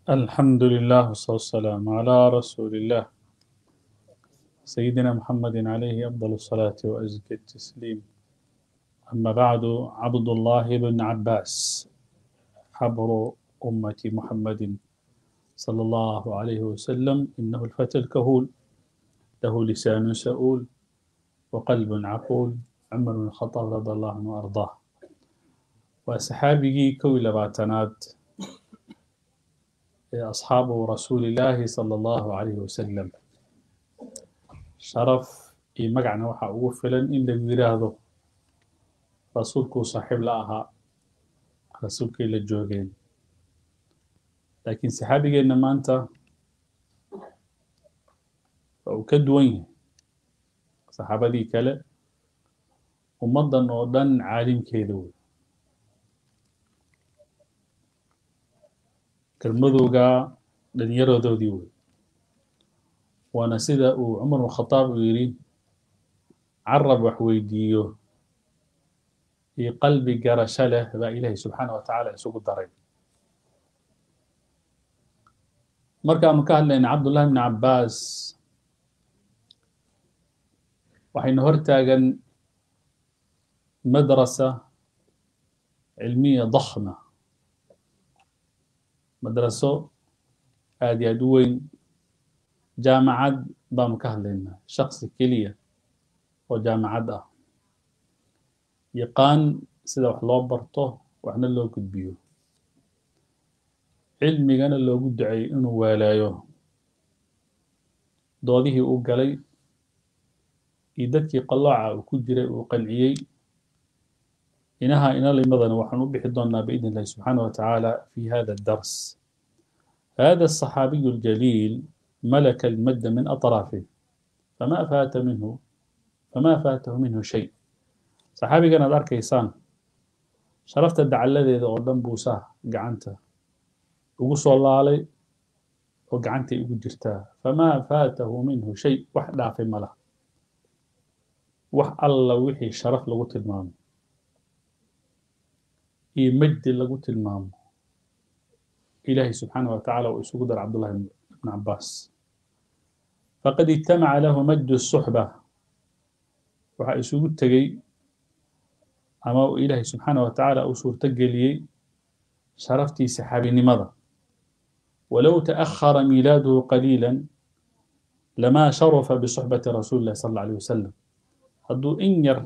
الحمد لله والصلاة والسلام على رسول الله سيدنا محمد عليه أفضل الصلاة وأزكى التسليم أما بعد عبد الله بن عباس حبر أمة محمد صلى الله عليه وسلم إنه الفتى الكهول له لسان سؤول وقلب عقول عمر بن الخطاب رضي الله عنه وأرضاه وأصحابه كوي لباتنات أصحاب رسول الله صلى الله عليه وسلم sharaf iyo magacna waxaa ugu filan in lagu yidhaahdo rasuulkuu saaxiib la ahaa rasuulkay la joogeen laakiin saxaabigeenna maanta waa uu ka duwan yahay saxaabadii kale ummaddan oo dhan caalimkeeda wey kelmadooga dhallinyaradoodii wey waana sida uu cumar bn khadaab uu yidhi carab wax weydiiyo iyo qalbi garasho leh baa ilaahay subxaana wa tacaala isugu daray markaanu ka hadlayna cabdullahi bni cabbaas waxayna hor taagan madrasa cilmiya dakhma madraso aad iyo aad u weyn jaamacad baanu ka hadlaynaa shaksi keliya oo jaamacad ah yaqaan sida wax loo barto waxna loo gudbiyo cilmigana loogu duceeyo inuu waalaayo doodihii uu galay iyo dadkii qallooca uu ku jiray uu qanciyey inaha inalimadana waxaan u bixi doonaa biidn illahi subxaana wa tacaala fi hada adars hada aلصaxaabiyu اljaliil ملك المد من أطرافه فما فات منه فما فاته منه شيء صحابيgan aad arkaysaan sharafta dacalladeeda oo dhan buu saa gacanta ugu soo laalay oo gacantay ugu jirtaa famaa faatahu minhu shay wax dhaafay ma laha wax alla wixii sharaf lagu tilmaamo iyo majdi lagu tilmaamo ilaahay subxaanah wa tacaala uu isugu dara cabdullahi bn cabbaas faqad ijtamaca lahu majdu الsuxba waxaa isugu tegey ama uu ilaahay subxaana wa tacaala uu suurto geliyey sharaftii saxaabinimada walow taأkhara milaaduhu qaliila lama sharufa bisuxbati rasuuli اllahi sal اlla alيه wasalam hadduu in yar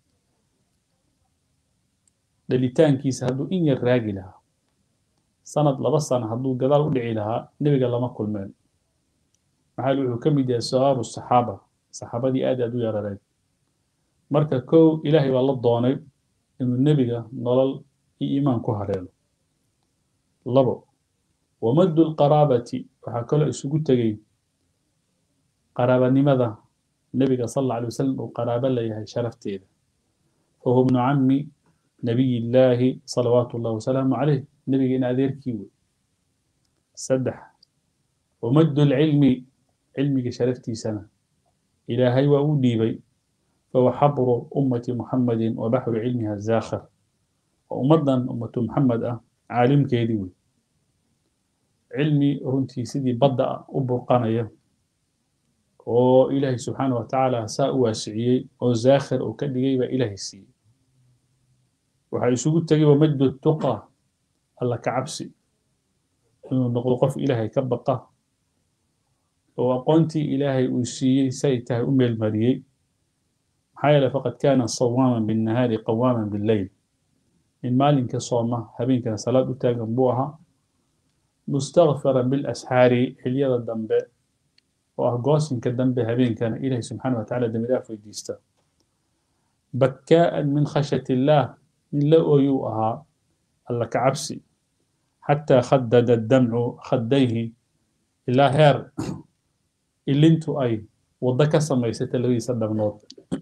dhalitaankiisa hadduu in yar raagi lahaa sanad laba sana hadduu gadaal u dhici lahaa nebiga lama kulmeen maxaa wuxuu ka mid yahay sawaabu saxaaba saxaabadii aad aad u yarareed marka kow ilaahay baa la doonay inuu nebiga nolol iyo iimaan ku hareelo labo wamaddu lqaraabati waxaa kaloo isugu tegey qaraabanimada nebiga sal alla alay wasalam uu qaraabo leeyahay sharafteeda fahuwa bnu cammi nabiy illaahi salawaatu ullahi wasalaamu calayh nebiga in adeerkii wey saddex wamaddu lcilmi cilmiga sharaftiisana ilaahay waa u dhiibay fahuwa xabru ummati muxamadin wa baxru cilmiha zaakhir oo ummaddan ummatu muxamed ah caalimkeedii wey cilmi runtii sidii badda ah u burqanaya oo ilaahay subxaana wa tacaala saa u waasiciyey oo zaakhir uu ka dhigay baa ilaahay siiyey waxaa isugu tegay wamajdu tuqa alla ka cabsi inuu noqdo qof ilaahay ka baqa oo aqoontii ilaahay uu siiyey say tahay u meelmariyey maxaa yeele faqad kaana sawaaman binnahaari qawaaman billeyl in maalinka sooma habeenkana salaad u taagan buu ahaa mustakfiran bilasxaari xilyada dambe oo ah goosinka dambe habeenkana ilaahay subxaana wa tacala dembi dhaaf weydiista bakkaa'an min khashyati illaah min la ooyuu ahaa alla ka cabsi xataa khadada damcu khaddayhi ilaa heer ilintu ay waddo ka samaysata labadiisa dhabnood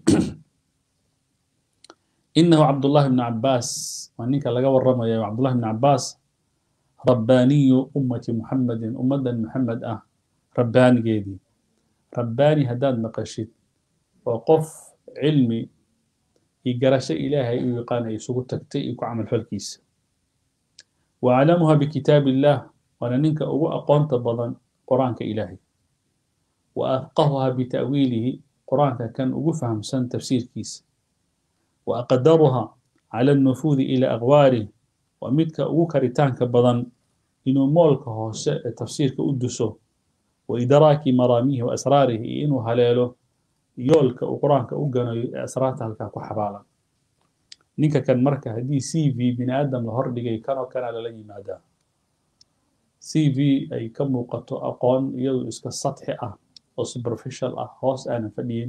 inahu cabdullahi bni cabbaas waa ninka laga warramaya cabdullahi bni cabbaas rabbaaniyu ummati muxamedin ummaddan maxamed ah rabbaanigeedii rabbaani haddaad maqashid waa qof cilmi iyo garasho ilaahay uu yaqaan ay isugu tagtay iyo ku camalfalkiisa وأعلمها بكتاب الله waana ninka ugu aqoonta badan qur-aanka ilaahay wa afqahuha bita'wiilihi qur-aanka kan ugu fahamsan tafsiirkiisa wa aqdaruha cala alnufuudi ila aqwaarih waa midka ugu karitaanka badan inuu moolka hoose ee tafsiirka u duso wa idraaki maraamihi wa asraarihi iyo inuu haleelo yoolka uu qur-aanka u ganayo ee asraarta halkaa ku xabaalan ninka kan marka haddii c v bini aadam la hordhigay kanoo kana lala yimaadaa c v ay ka muuqato aqoon iyadu iska sadxi ah oo superficial ah hoos aanan fadhiyin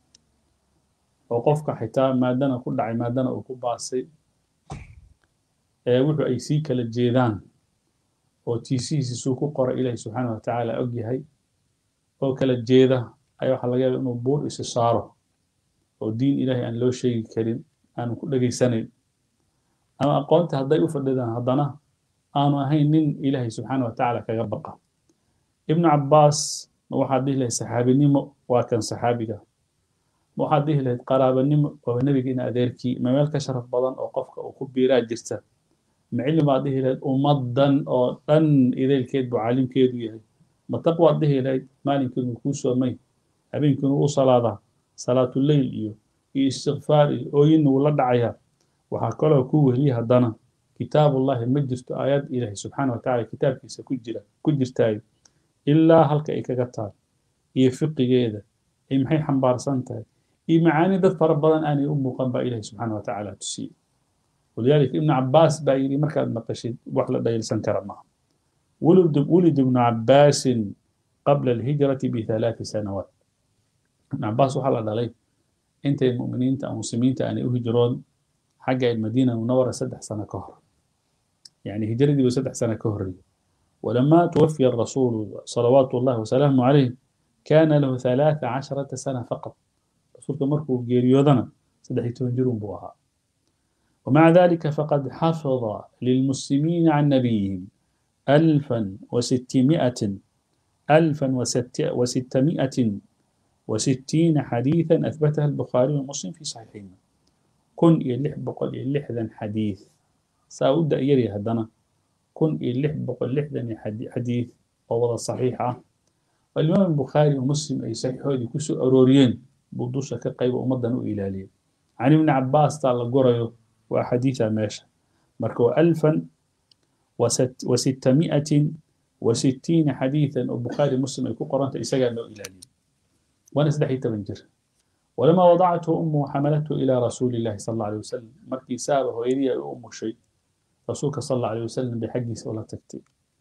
oo qofka xitaa maadana ku dhacay maadana uu ku baasay ee wuxuu ay sii kala jeedaan oo tiisihiisisuu ku qoray ilaahi subxaana wa tacaala og yahay oo kala jeeda ayaa waxaa laga yaaba inuu buur isi saaro oo diin ilaahay aan loo sheegi karin aanu ku dhegaysanayn ama aqoonta hadday u fadhidaan haddana aanu ahayn nin ilaahay subxaana wa tacaala kaga baqa ibnu cabbaas ma waxaad dhihi lahayd saxaabinimo waa kan saxaabiga ma waxaad dhihi lahayd qaraabanimo waaba nebigiina adeerkii ma meel ka sharaf badan oo qofka uu ku biiraa jirta ma cilmi baad dhihi lahayd ummaddan oo dhan idaylkeed buu caalimkeedu yahay ma taqwaad dhihi lahayd maalinkiinu kuu soomay habeenkiinu u salaadaa salaatuleyl iyo iyo istikfaar iyo ooyinna wuu la dhacayaa waxaa kaloo ku weliya haddana kitaabullahi ma jirto aayad ilaahay subxaana wa tacala kitaabkiisa ku jira ku jirtaayo ilaa halka ay kaga tahay iyo fiqigeeda iyo maxay xambaarsan tahay iyo macaani dad fara badan aanay u muuqan baa ilaahay subxaana wa tacaala tusiyey walidaalika ibnu cabbaas baa yidhi markaad maqashid wax la dhayilsan kara maaha ولد ولد ابن عباس قبل الهجرة بثلاث سنوات ابن عباس وحلا دلي انت المؤمنين او المسلمين ان يهجرون حق المدينة المنورة سدح سنة كهر يعني هجرة دي سدح سنة كهر ولما توفي الرسول صلوات الله وسلامه عليه كان له ثلاث عشرة سنة فقط رسول مركو جيريودنا سدح يتهجرون بوها ومع ذلك فقد حفظ للمسلمين عن نبيهم ألفا وستمائة ألفا وست وستمائة وستين حديثا أثبتها البخاري ومسلم في صحيحهما كن يلح بقل يلحذا حديث سأود يري هدنا كن يلح بقل لحذا حديث ووضع صحيحة والإمام البخاري ومسلم أي صحيح هذه كسو أروريين بودوشة كقيب ومدن إلالين عن ابن عباس تعالى قريو وأحاديث ماشى مركو ألفا وست وستمائة وستين حديثا البخاري مسلم يكون قرأت إساقا له إلالي وأنا سدحي تبنجر ولما وضعته أمه حملته إلى رسول الله صلى الله عليه وسلم مركي سابه ويريا أمه شيء رسولك صلى الله عليه وسلم بحق ولا تكتي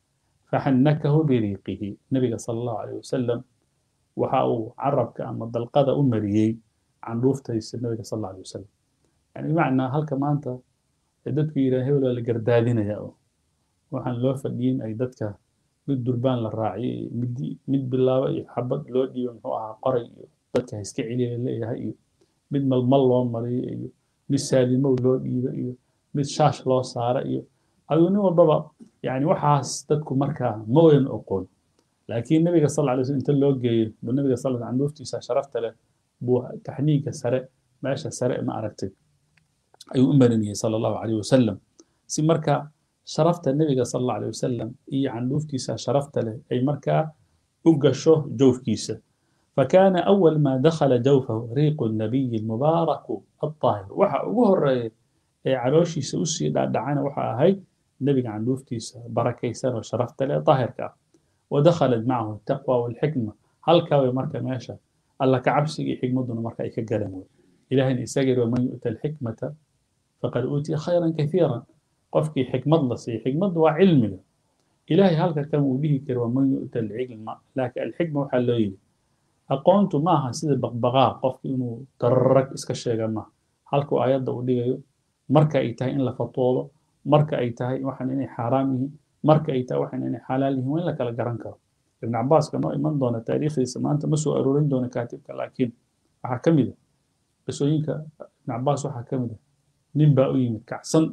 فحنكه بريقه النبي صلى الله عليه وسلم وحاو عربك أما الدلقادة أمريي عن روفته النبي صلى الله عليه وسلم يعني معنى هل كما أنت dadku yidhaah hebel waa la gardaadinaya oo waxaan loo fadhiyin ay dadka mid durbaan la raaciyay mid mid bilaabo iyo xabad loo dhiibo muxuu ahaa qoray iyo dadka ha iska celiya leeyahay iyo mid malmal loo mariyo iyo mid saalimow loo dhiibo iyo mid shaash loo saara iyo adigu nin walbaba yani waxaas dadku markaa ma wayan oqoon laakiin nabiga sal lla alay slam inta loo geeyo buu nabiga sal lla canduuftiisa sharafta leh buu taxniiga sare meesha sare ma aragtay ayuu u marinayay sala allahu calayh wasalam si marka sharafta nebiga sala allahu calayh wasalam iyo candhuuftiisa sharafta leh ay markaa u gasho jawfkiisa فكان أول ما دخل جوفه ريق النبي المبارك الطاهر وحا ugu horeeya ee calooshiisa u sii dhaadhacana waxa ahayd nebiga candhuuftiisa barakaysan oo sharafta leh daahirka ah ودخلت معه التقوى والحكمة halkaa way marka meesha alla ka cabsiga iyo xikmaduna marka ay ka garan wey ilahayna isaga yiri waman yu'ta alxikmata faqad uutiya khayran kathiira qofkii xikmad la siiya xikmaddu waa cilmiga ilahay halka kan uu dhihi kara waman yu'ta alcilma laakiin alxikma waxaa loo yidhi aqoontu ma aha sida baqbaqaa qofki inuu dararag iska sheega maaha halkuu aayadda uu dhigayo marka ay tahay in la fatwoodo marka ay tahay waxan inay xaaraam yihiin marka ay tahay waxan inay xalaal yihiin waa in la kala garan karo ibn cabaaska noo iman doona taariikhdiisa maanta ma soo aroorin doona kaatibka laakiin waxaa ka mid a qisooyinka ibn cabaas waxaa ka mid a nin baa u yimid kacsan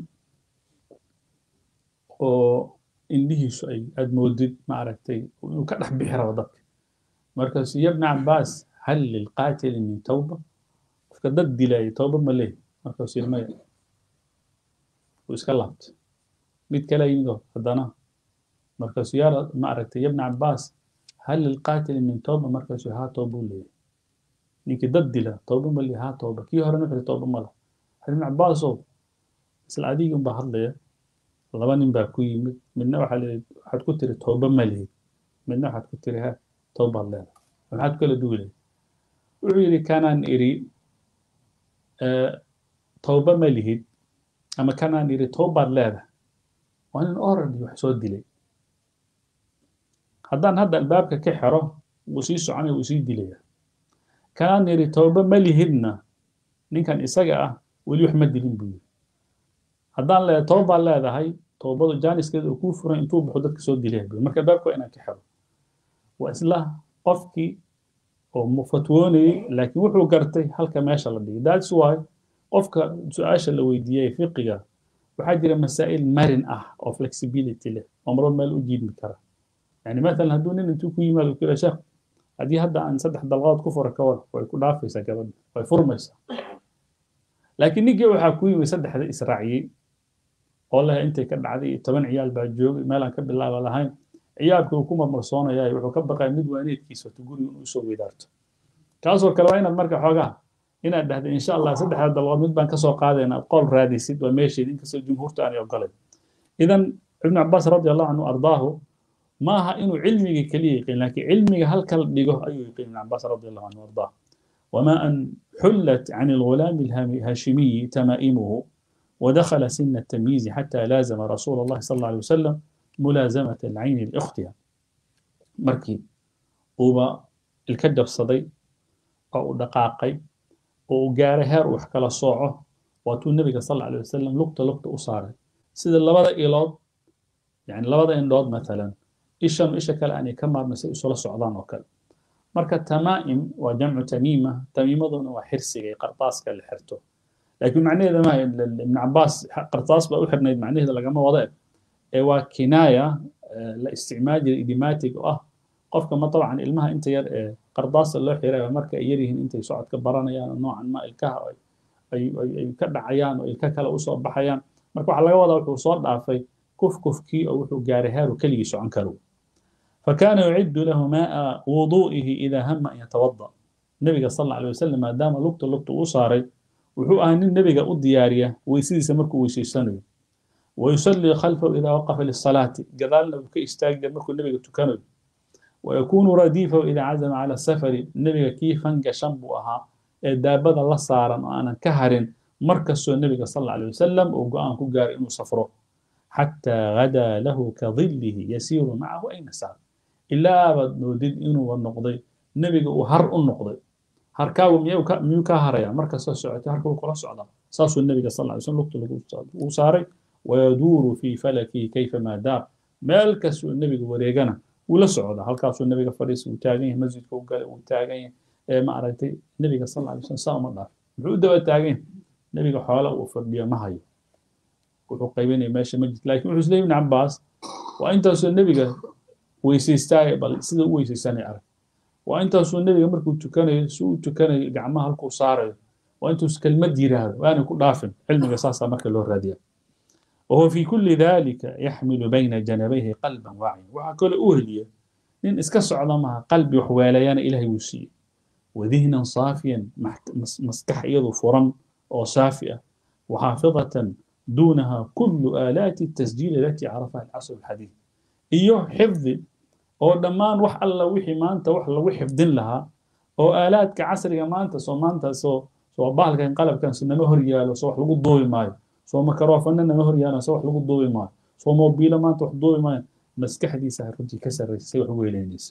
oo indhihiisu ay aad moodid ma aragtay inuu ka dhex bixi rabo dadka markaasu ya ibna cabaas hal lilqaatili min tawba qofka dad dilaya tawba ma leeyahy markaasu yidhi maya wuu iska laabtay mid kale yimid oo haddana markaasuu yaa ma aragtay yabna cabaas hal lilqaatili min tooba markaasuu haa tooba u leeyahay ninkii dad dila tooba ma leeyahay haa tooba kii horena wuxuu tooba ma laha ibn cabaasow isla adigii unbaa hadlaya laba nin baa ku yimid midna waxaa leeyahay waxaad ku tiri tooba ma lihid midna waxaad ku tiri ha toobaad leedahay maxaad kala duulay wuxuu yidhi kanaan iri tooba ma lihid ama kanaan iri toobaad leedahay waa nin oradi wax soo dilay haddaan hadda albaabka ka xero wuu sii soconaya wuu sii dilaya kanaan iri tooba ma lihidna ninkan isaga ah weli wax ma dilin buu yiri haddaan leedahay toobaad leedahay toobadu jaaniskeeda uu kuu furan intuu baxo dadka soo dilaya buu marka albaabka waa inaan ka xero waa isla qofkii oo fatwoonayey laakiin wuxuu gartay halka meesha la dhigay that's why qofka su-aasha la weydiiyey fiqiga waxaa jira masaa'il marin ah oo flexibility leh oo marba meel u jiidmi kara yani maalan hadduu nin intuu ku yimaado ku sheekh haddii hadda aan saddex dalqadood ku fura ka war way ku dhaafaysaa gabadha way furmaysaa laakiin ninkii waxaa ku yimid saddexda israaciyey oo leh intay ka dhacday iyo toban ciyaal baa joogay meelaan ka bilaaba lahayn ciyaalka uu ku marmarsoonaya wuxuu ka baqaya mid waaneedkiisa wato guriga inuu usoo weydaarto kaasoo kale waa inaad marka xoogaa inaad dhahda insha allah saddexda dalqood mid baan kasoo qaadayna qool raadisid waa meesheed inkastoo jumhuurta aanay ogolayn idan ibnu cabaas radi allahu canhu ardaahu ma aha inuu cilmiga keliya yaqiin laakiin cilmiga halka la dhigo ayuu yaqiin ibnu cabaas radi allahu canhu ardaahu وما أن حلت عن الغلام الهاشمي تمائمه ودخل سن التمييز حتى لازم رسول الله صلى الله عليه وسلم ملازمة العين لأختها مركي وبا الكدب صدي أو دقاقي وقال هير وحكى صوعه واتو النبي صلى الله عليه وسلم لقطة لقطة أصاري سيد اللبدا إيلاد يعني لبدا إندود مثلا إيشام إيشا كلا أني كما مسيء صلى صعدان وكلا marka tamaa'im waa jamcu tamiima tamiimaduna waa xirsiga qartaaska la xirto laakiin macnaheeda ma ibn cabaas qartaas baa u xirnayd macnaheeda lagama wada ee waa kinaaya la isticmaal jiray idiomatic oo ah qofka ma dabcan ilmaha inta yar ee qardaasa loo xiraya marka ay yaryihiin intay socodka baranayaan oo noocan ma ilkaha ay ka dhacayaan oo ilka kale usoo baxayaan marka waxaa laga wadaa wuxuu soo dhaafay kufkufkii oo wuxuu gaaray heeru keligii socon karo فكان يعد له ماء وضوئه إذا هم أن يتوضأ النبي صلى الله عليه وسلم ما دام لقط لقط أصاري وحو أهن النبي الديارية ويسيد سمركو ويسيسانو ويصلي خلفه إذا وقف للصلاة قال له كي استاجد مركو النبي تكنو ويكون رديفه إذا عزم على السفر النبي كيف انقى شنبوها دابد الله صارا وأنا كهر مركز النبي صلى الله عليه وسلم وقام كجار إنه سفره حتى غدا له كظله يسير معه أين سار ilaa baad moodid inuu noqday nebiga uu har u noqday harkaagu miyuu ka haraya marka soo socotay harka uu kula socdaa saasuu nebiga sal ly slm lugta uu saaray wayaduuru fii falakii kayfamaa daar meel kastuu nebiga wareegana wuu la socdaa halkaasuu nebiga fadhiisa uu taagan yahay masjidka u galay uu taagan yahay ee ma aragtay nebiga sal ly slm saa uma dhaaf muxuu u daba taagan yahay nebiga xoola uu fadhiyo ma hayo wuxuu qaybinaya meesha masjid laakiin wuxuu isleeyahy ibn cabaas waa intaasoo nebiga weysaystaay bal sida u weysaysanay arag waa intaasuu nebiga markuu tukanayo si uu tukanayo gacmaha halkuu saarayo waa intuus kelmad yiraahdo waana ku dhaafin cilmiga saasaa marka loo raadiya وهو في كل ذلك يحمل بين جنبيه قلبا واعيا وحا كل أهلية لأن اسكس عظمها قلبي وحواليان إلهي وسي وذهنا صافيا مسكح يضو فرن أو صافية وحافظة دونها كل آلات التسجيل التي عرفها العصر الحديث iyo xifdi oo dhammaan wax alla wixii maanta wax lagu xifdin lahaa oo aalaadka casriga maanta soo maanta soo soo bahalkan qalabkan si nama hor yaalo soo wax lagu duubi maayo soo makaroofana nama hor yaalan soo wax lagu duubi maayo soo mobiilo maanta wax duubi maayo maskaxdiisa runtii ka sarraysay wax weylaynaysa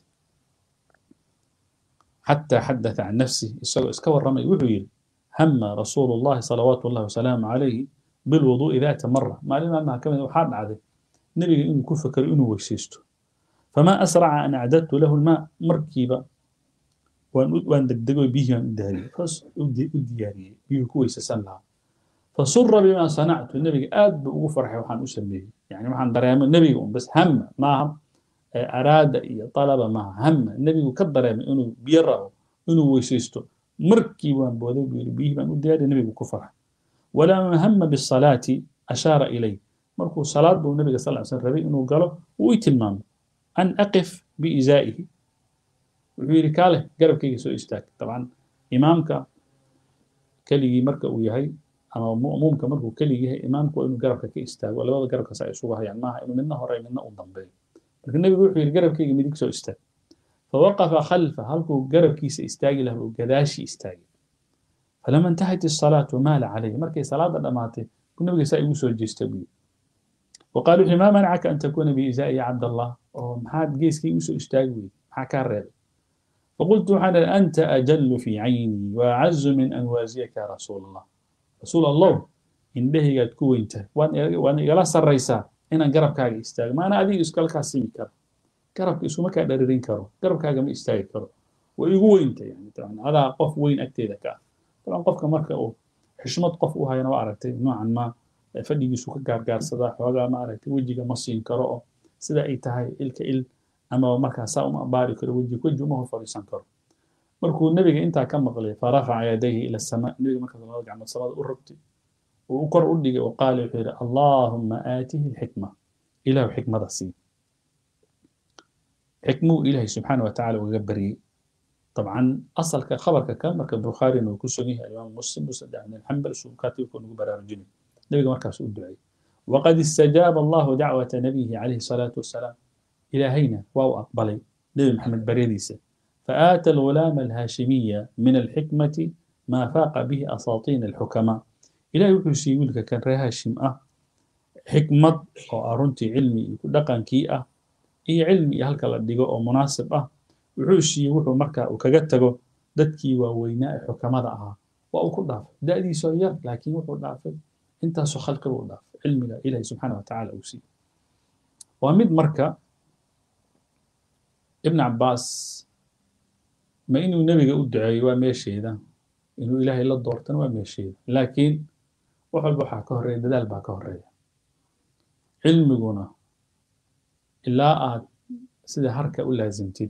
حتى حدث عن نفسه isagoo iska warramay wuxuu yidhi hama rasuulu llahi salawaatu llahi wasalaamu calayhi bilwuduu'i daata mara maalin maalmaha ka mid waxaa dhacday nebiga inuu ku fakero inuu weysaysto famaa asraca an acdadtu lahu lmaa markiiba waan degdego biyihii aan u dahariyey u diyaariyey biyuhu ku weysaysan lahaa fasura bimaa sanactu nebiga aad buu ugu farxay waxaan u sameeyey yani waxaan dareemay nebiga un bas hama maaha araada iyo talaba maaha hama nebigu ka dareemay inuu biyo rabo inuu weysaysto markii waan booday buu yidhi biyihii baan u diyaariyey nebigu ku farxay walamaa hama bisalaati ashaara ilay markuu salaad buu nabiga sal slam rabay inuu galo wuu i tilmaamay an aqif biizaa'ihi wuxuu yidhi kaale garabkayga soo istaag dabcan imaamka keligii marka uu yahay ama mu'muumka markuu keligii yahay imaamku waa inuu garabka ka istaago labada garabkaas ay isugu hayaan maaha inuu midna hore midna u dambeeyo marka nebigu wuxuu yidhi garabkayga midig soo istaag fawaqafa khalfa halkuu garabkiisa istaagi lahaa uu gadaashii istaagay falama intahat isalaatu maala calayhi markay salaada dhammaatay buu nabiga saa igu soo jeestay buu وقال وحي ما منعك أن تكون بإزائي يا عبد الله أو محاد جيسكي وسو اشتاقوي حكى الرد فقلت حنا أنت أجل في عيني وأعز من أن وازيك يا رسول الله رسول الله إن به قد كوينت وأنا يلا سريسا إن قرب كاغي استاغ ما أنا أدي إسكال كاسيمي كرو قرب إسو ما كادرين كرو قرب كاغي ما استاغ كرو ويقو انت يعني طبعا هذا قف وين أكتيدك طبعا قف كمركة أو حشمت قف وهاي أنا وأعرفتي نوعا ما fadhigiisu ka gaargaarsadaa xoogaa maaragtay wejiga ma siin karo oo sida ay tahay ilka il ama markaa saa uma baari karo weji weji uma hor fadhiisan karo markuu nebiga intaa ka maqlay farafaca yadayhi ila samaa nebiga markaas labada gacmood samada u rogtay uu u kor u dhigay oo qaala wuxuu yidhi allaahumma aatihi alxikma ilaahu xikmada sii xikmuu ilaahay subxaana wa tacaala ugaga baryey طبعا أصل خبر كان مركب البخاري إنه كسوني الإمام مسلم مسلم بن الحنبل شو كاتب يكون برارجني نبي مركز الدعاء وقد استجاب الله دعوة نبيه عليه الصلاة والسلام إلى هينا واو أقبلي نبي محمد بريديسة فآتى الغلام الهاشمية من الحكمة ما فاق به أساطين الحكماء إلى يقول لك كان هاشم أه حكمة أو أرنتي علمي دقن كي أه إي علمي هلك لديقو أو مناسب أه وحوشي وحو مركا وكجتجو دتكي وويناء حكماء أها وأكو ضعف دأدي سوير لكن وحو ضعف intaasoo khalqiga u dhaaf cilmiga ilaahay subxaana wa tacaala uu siiye waa mid marka ibn cabbaas ma inuu nebiga u duceeyo waa meesheeda inuu ilaahay la doortana waa meesheeda laakiin wax walba waxaa ka horreeya dadaal baa ka horreeya cilmiguna ilaa aad sida harka u laasimtid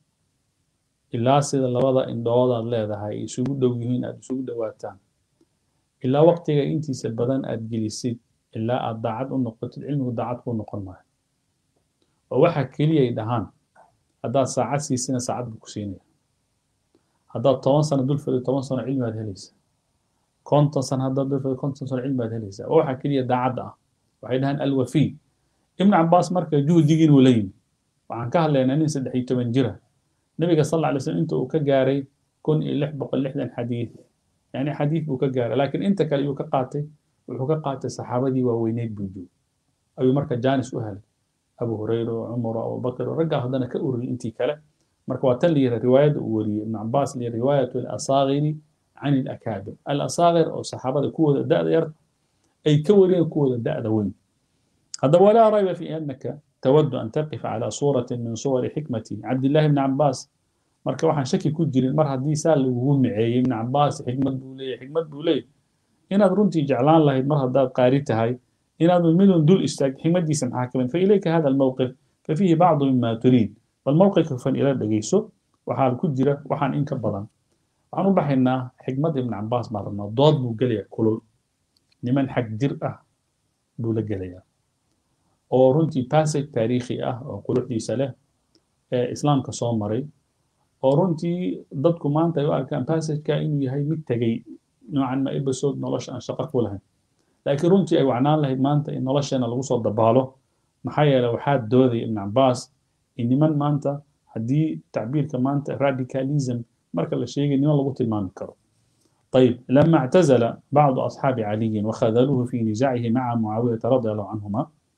ilaa sida labada indhood aad leedahay isugu dhow yihiin aad isugu dhowaataan ilaa waqtiga intiisa badan aad gelisid ilaa aad daacad u noqotid cilmigu daacad kuu noqon maayo oo waxa keliya ay dhahaan haddaad saacad siisina saacad buu ku siinaya haddaad toban sano dul fadhiyo toban sano cilmi baad helaysaa konton sano haddaad dul fadhiyo konton sano cilmi baad helaysaa oo waxa keliya daacadda ah waxay dhahaan alwafiy ibnu cabaas marka juhdigiin uu la yimi waxaan ka hadlaynaa nin saddex iyo toban jira nabiga sal alla alay slam inta uu ka gaaray kun iyo lix boqol lixdan xadiid يعني حديث بو كجارة لكن انت كان يو كقاتي وحو كقاتي صحابتي ووينيت بوجو أبي مركا جانس أهل أبو هريرة وعمر وأبو بكر ورجع هذانا كأوري انتي كلا مركا واتن لي رواية وري ابن عباس لي رواية الأصاغر عن الأكابر الأصاغر أو صحابة كوة الداء يرد أي كوري كوة الداء وين هذا ولا ريب في أنك تود أن تقف على صورة من صور حكمة عبد الله بن عباس marka waxaan shaki ku jirin mar haddii saa lagugu miceeyey ibn cabaas xikmad buu leeyahy xikmad buu leeyahy inaad runtii jeclaan lahayd mar haddaad qaari tahay inaad midun dul istaagto xikmaddiisa maxaa ka mid fa ilayka hada almowqif fa fiihi bacdu mima turiid bal mowqifka fan ila dhegeyso waxaa ku jira waxaan in ka badan waxaan u baxaynaa xikmad ibn cabaas baan rabnaa dood buu gelayaa kulul niman xag jir ah buu la gelayaa oo runtii passage taariikhi ah oo quruxdiisa leh ee islaamka soo maray oo runtii dadku maanta ay u arkaan passageka inuu yahay mid tegey noocan ma episode nolosha aan shaqo ku lahayn laakiin runtii ay wacnaan lahayd maanta in nolosheena lagu soo dabaalo maxaa yeelay waxaa doodaya ibn cabaas in niman maanta haddii tacbiirka maanta radicalism marka la sheegay niman lagu tilmaami karo طيب لما اعتزل بعض أصحاب علي وخذلوه في نزاعه مع معاوية رضي الله عنهما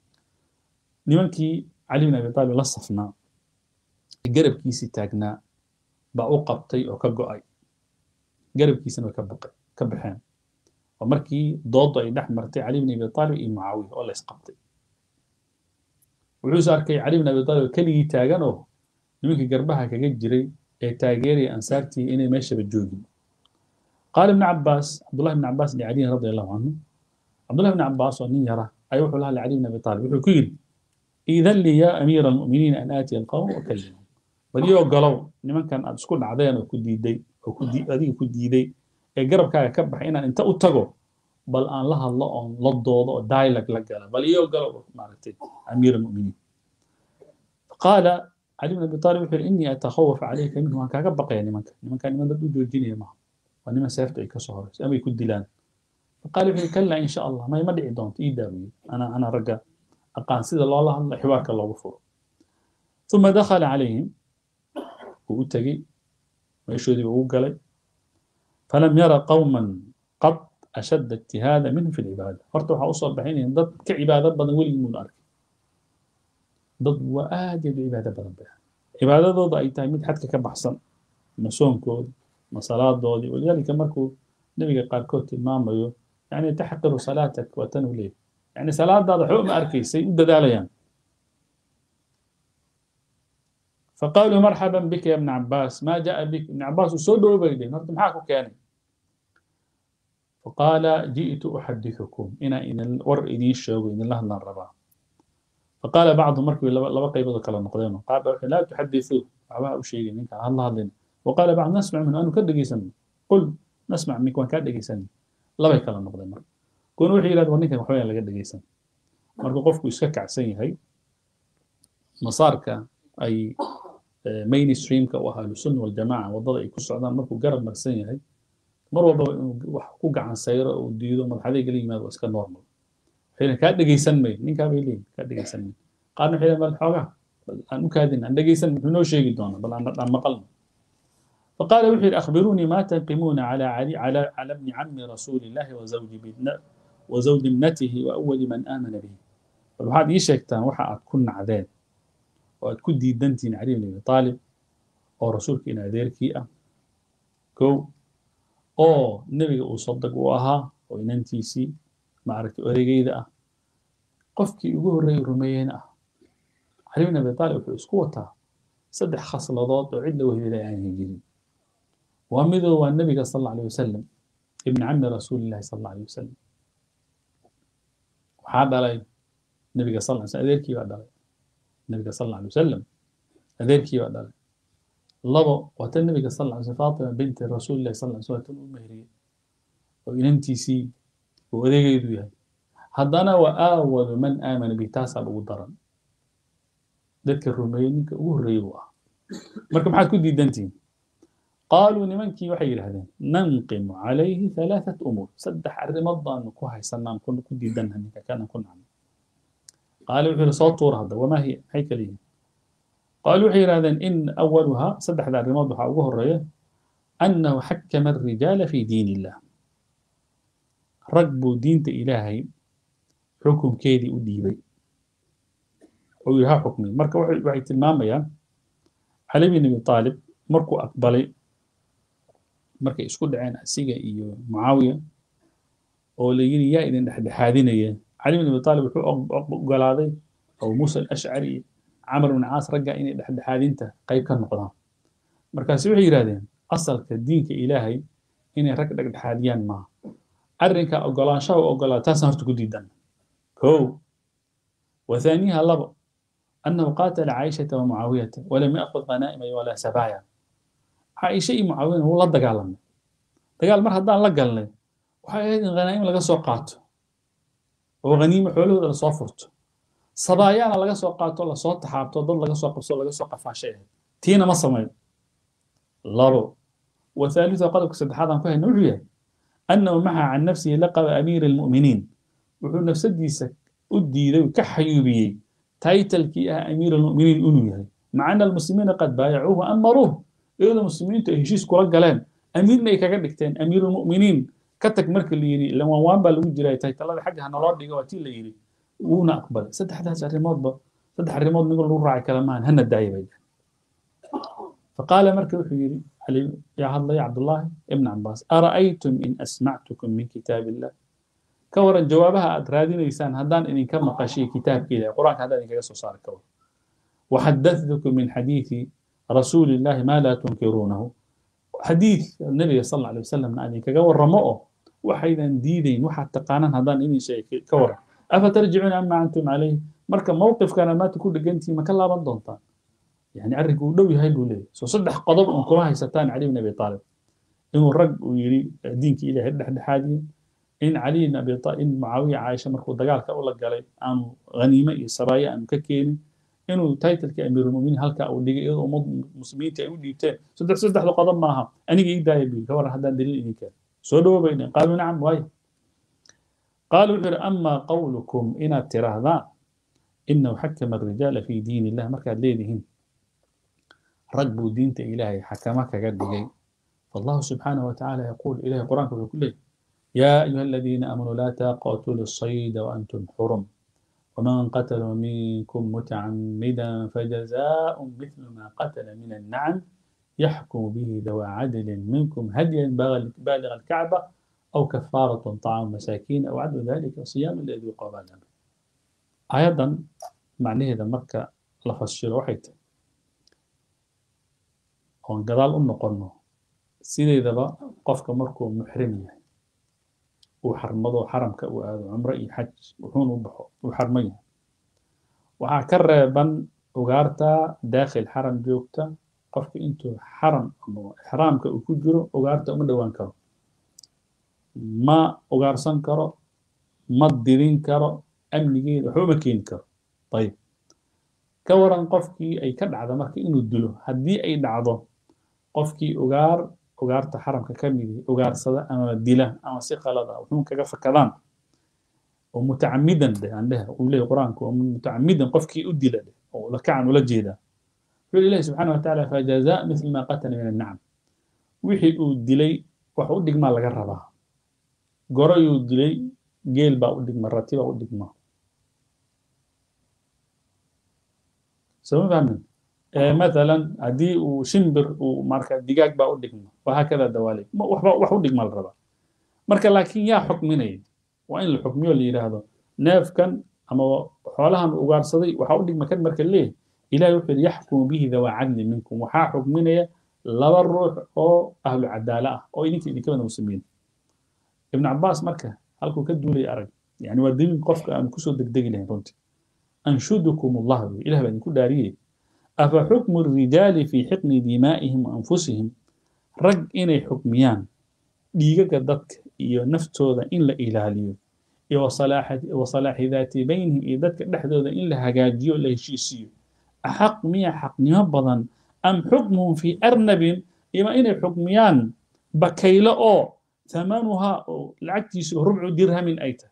لمنكي علي بن أبي طالب لصفنا قرب كيسي تاجنا baa u qabtay oo ka go'ay garabkiisana way ka baxeen oo markii dooddu ay dhex martay cali bn abi taalib iyo mucaawiya oo la isqabtay wuxuuse arkay cali bn abi taalib keligii taagan oo nimankii garbaha kaga jiray ee taageeraya ansaartii inay meeshaba joogin qaala ibn cabaas cabdullahi bn cabaas licaliyin radi allahu canhu cabdullahi bn cabaas oo nin yara ayaa wuxuu lahaa licali bn abi taalib wuxuu ku yidhi iidan lii yaa amiira almu'miniina an aatiya alqawm wakallimhum bal galow nimankan aad isku dhacdeen oo ku diiday oo adiga ku diiday ee garabkaaga ka baxay inaan inta u tago bal aan la hadlo oon la doodo oo dialogue la gala bal iyo galo maaragtay amiir almu'miniin qaala cali bn abi talib wuxuu yidhi innii atakhawaf calayka minhu waan kaaga baqaya nimanka nimanka niman dad u joojinaya maaha waa niman seefta ay ka soo horayso ama ay ku dilaan faqaala wuxuu yidhi kallaa in sha allah may ma dhici doonto ii daawiye ana ana ragga aqaan sida loola hadlo xiwaarka loogu furo ثم دخل عليهم وأتجي ويشهد وقلي فلم يرى قوما قط أشد اجتهادا منهم في العبادة فرتوا حوصل بحين ضد كعبادة بدن ولي من أرك ضد وآدي بعبادة بدن بها عبادة ضد أي تايمين حتى كبحصن مسون كود مصلاة دودي ولذلك مركو نبي قال كوت المام يعني تحقر صلاتك وتنو ليه يعني صلاة ضد حكم أركي سيد داليان فقالوا مرحبا بك يا ابن عباس ما جاء بك ابن عباس سودوا بيدين هرت معاكم كان فقال جئت أحدثكم إنا إن الور إني الشوق إن الله لنا الربا فقال بعض مركب لا بقى يبدو كلام نقدين قال لا تحدثوا عباء شيء منك الله لنا وقال بعض نسمع منه أنه كدق يسمي قل نسمع منك وان كدق يسمي لا بقى كلام نقدين مركب كون وحي إلى ونك وحوي على كدق يسمي مركب قفكو يسكك عسين هاي مصارك أي mainstreamka u ahaa ahlusunna waljamaca waddada ay ku socdaan markuu garab marsan yahay mar walbaba inuu wax ku gacan sayro uu diido madaxadayga la yimaado waa iska normal waxayna kaa dhegaysan mayn ninkaa bay leeyihin kaa dhegaysan mayn qaarna waxay leeyihin bal xoogaa bal aan u kaadin aan dhegaysan muxuu noo sheegi doonaa bal aan aan maqalno فقال وحير أخبروني ما تنقمون على علي على على ابن عم رسول الله وزوج ابن وزوج ابنته وأول من آمن به فالواحد يشكتان وحا كن عذاب oo aad ku diidantihiin cali bn abi aalib oo rasuulka in adeerkii ah kow oo nebiga uu sadag u ahaa oo inantiisii maaragtay odaygeyda ah qofkii ugu horreeyay rumeeyeyna ah cali bn abi aalib wuxuu isku wataa saddex khasladood oo cid la wehdelay aanay jirin waa midoo waa nebiga sal alla alay wasalam ibn cami rasuulillahi sal alla alay wasalam waxaa dhalay nebiga sal ly slam adeerkii baa dhalay النبي صلى الله عليه وسلم أذيركي بعد ذلك لبا وقت النبي صلى الله عليه وسلم فاطمة بنت رسول الله صلى الله عليه وسلم المهرية وإننتي سي وأذيك يدويها هذانا وآول من آمن به تاسع بودران ذكر الروميين كأوه ريوة مركب حد كدي دنتين قالوا نمنكي وحي هذين ننقم عليه ثلاثة أمور سدح الرمضة نكوها يسنان كن كدي دنها كان كنا عنه قالوا وحير صوت هذا وما هي هيكليه قالوا وحير هذا إن أولها صدح ذا الرماد وحاوه الرية أنه حكم الرجال في دين الله رقبوا دين إلهي حكم كيدي أديبي ويها حكمي مركا وحي تلمام يا علي بن أبي طالب مركو أقبلي مركا يسكد عين أسيقا إيو معاوية oo la yiri yaa idin dhexdhexaadinaya cali bin abi taalib wuxuu ogolaaday abu muusa alashcari iyo camar bin caas ragga inay dhexdhexaadinta qayb ka noqdaan markaasi waxay yidhahdeen asalka diinka ilaahay inay rag dhexdhexaadiyaan maaha arrinka ogolaanshaha u ogolaa taasaan horta ku diidan kow وثانيها لبا أنه قاتل عائشة ومعاوية ولم يأخذ غنائم ولا سبايا عائشة معاوية هو لا دقال دقال مر هدان لا قالنا waxay ahayd in khanaa'im laga soo qaato oo khaniimo xoolahooda lasoo furto sabaayaana laga soo qaato lasoo taxaabto dad laga soo qabso laga soo qafaashay ahayd tiina ma samayn labo wathalitha qodobka saddexaad aan ku hayna wuxuu yahay annahu maxa can nafsihi laqaba amiira almu'miniin wuxuu nafsadiisa u diiday ka xayuubiyey taytalkii ah amiira almu'miniin inuu yahay maca ana almuslimiina qad baayacuuhu amaruuh iyadoo muslimiintu ay heshiis kula galeen amiirna ay kaga dhigteen amiiru lmu'miniin ka tag marka la yidhi lawanwaan baa lagu jiray taytalada xagga ha naloo dhiga waa tii la yidhi wuuna aqbalay saddexdaas arrimoodba saddex arrimood nigo lagu raaci kala maahan hana daaya bay faqaala marka wuxuu yidhi علي يا هذا يا عبد الله ابن عباس أرأيتم إن أسمعتكم من كتاب الله كورا جوابها أدرادين إنسان هدان إن كم قشي كتاب كذا قرآن هذا إن كيسو صار كور وحدثتكم من حديث رسول الله ما لا تنكرونه حديث النبي صلى الله عليه وسلم أن كور رمؤه وحيدا ديدين وحتى قانا هدان إني شيء كورا أفترجعون أما أنتم عليه مركب موقف كان ما تكون لقنتي ما كلا بندونتان يعني أرجو لو يهاي لولي سو صدح قضب أن كما هيستان علي بن أبي طالب إنه الرج ويري دينك إلى هد حد حادي in cali ibn abi talib in mucaawiya caaisha markuu dagaalka ula galay aanu haniime iyo saraaye aanu ka keenin inuu titlekii amiirulmuminiin halkaa uu dhigay iyadoo ummad muslimiinta ay u dhiibteen saddex saddexda qodob maaha aniga ii daaya bi ka waran haddaan daliil idin keen soo dhawo bay dhehen qaaluu nacam waayo qaalu wuxuu yidhi amaa qawlukum inaad tirahdaan inahu xakama arijaala fi diin illah markaad leedihiin rag buu diinta ilaahay xakama kaga dhigay فالله سبحانه وتعالى يقول إليه القرآن كله يا أيها الذين آمنوا لا تقاتلوا الصيد وأنتم حرم ومن قتل منكم متعمدا فجزاء مثل ما قتل من النعم يحكم به ذوى عدل منكم هديا بالغ الكعبة أو كفارة طعام مساكين أو عدل ذلك صيام الذي قبل أيضا معناه إذا مركة لفظ وحيد وانقضال أم قرنه sideedaba qofka markuu muxrim yahay uu xarmado xaramka uu aado cumro iyo xaj wuxuuna u baxo uu xarman yahay waxaa ka reeban ugaarta daakhil xaram joogta qofka intuu xaram ama ixraamka uu ku jiro ugaarta uma dhowaan karo ma ugaarsan karo ma dirin karo amnigeeda waxba ma keeni karo ayib ka waran qofkii ay ka dhacda marka inuu dilo haddii ay dhacdo qofkii ugaar ugaarta xaramka ka midi ugaarsada ama dila ama si qalad ah wuxuun kaga fakadaan oo mutacamidan dheh aan dheh uu leeyahy qur-aanku oo mutacamidan qofkii u dila dheh oo lakacan ula jeedaa wuxuu ilahi subxaana wa tacaala fajazaa mithla ma qatala min annacam wixii uu dilay wax u dhigmaa laga rabaa gorayuu dilay geel baa u dhigma rati baa u dhigma soma fahmin مثلا هدي وشمبر وماركا ديجاج با ودغما وهكذا دوالي وحبا wax u dhigma la raba marka laakiin yaa xukminay waa in la xukmiyo la yiraahdo neefkan ama xoolahan ugaarsaday waxa u dhigma kan marka leeh ilaahay wuxuu yaxkumu bihi dawa cadli minkum waxaa xukminaya laba ruux oo ahlu cadaala ah oo idinka idinka wada muslimiin ibn cabaas marka halkuu ka duulay arag yani waa daliil qofka aan kusoo degdegi lahayn runtii anshudukum allah ilaah baa idinku dhaariyey أفحكم الرجال في حقن دمائهم وأنفسهم رج إني حكميان ديجا دك إيو نفتوذا إن لا إلاليو إيو وصلاح وصلاح ذات بينهم إيو دك دحدوذا إن لا هجاجيو لا هشيسيو أحق ميا حق نيبضا أم حكمهم في أرنب إما إني حكميان بكيلا أو ثمنها العكتيس ربع درهم أيتا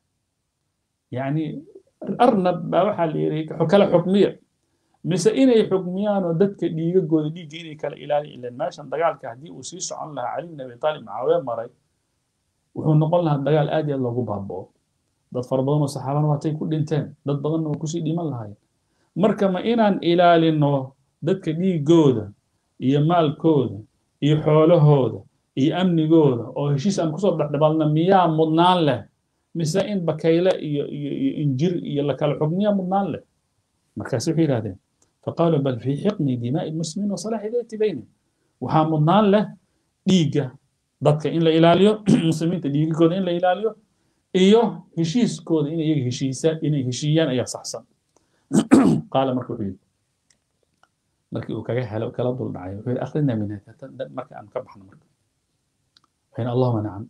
يعني أرنب بوحى اللي حكلا حكمية mise inay xukmiyaan oo dadka dhiigagooda dhiigga inay kala ilaaliyan ilan meeshan dagaalka haddii uu sii socon lahaa cali bin abi taalib macaawiya maray wuxuu noqon lahaa dagaal aad iyo aad loogu baaba'o dad fara badan oo saxaabana waatay ku dhinteen dad badanna waa kusii dhiman lahaayeen marka ma inaan ilaalino dadka dhiigooda iyo maalkooda iyo xoolahooda iyo amnigooda oo heshiis aan kusoo dhexdhabalna miyaa mudnaan leh mise in bakayle iyo iyo iyo injir iyo la kala xukmiyaa mudnaan leh markaas waxay yidhahdeen فقالوا بل في حقن دماء المسلمين وصلاح ذات بينهم waxaa mudnaan leh dhiigga dadka in la ilaaliyo muslimiinta dhiigagooda in la ilaaliyo iyo heshiiskooda inay iyaga heshiisaan inay heshiiyaan ayaa saxsan qaala marka wuxuu yidhi markii uu kaga helo kala dul dhacay wuxuu yidhi akhrina min marka aan ka baxno marka waxayna allahuma nacam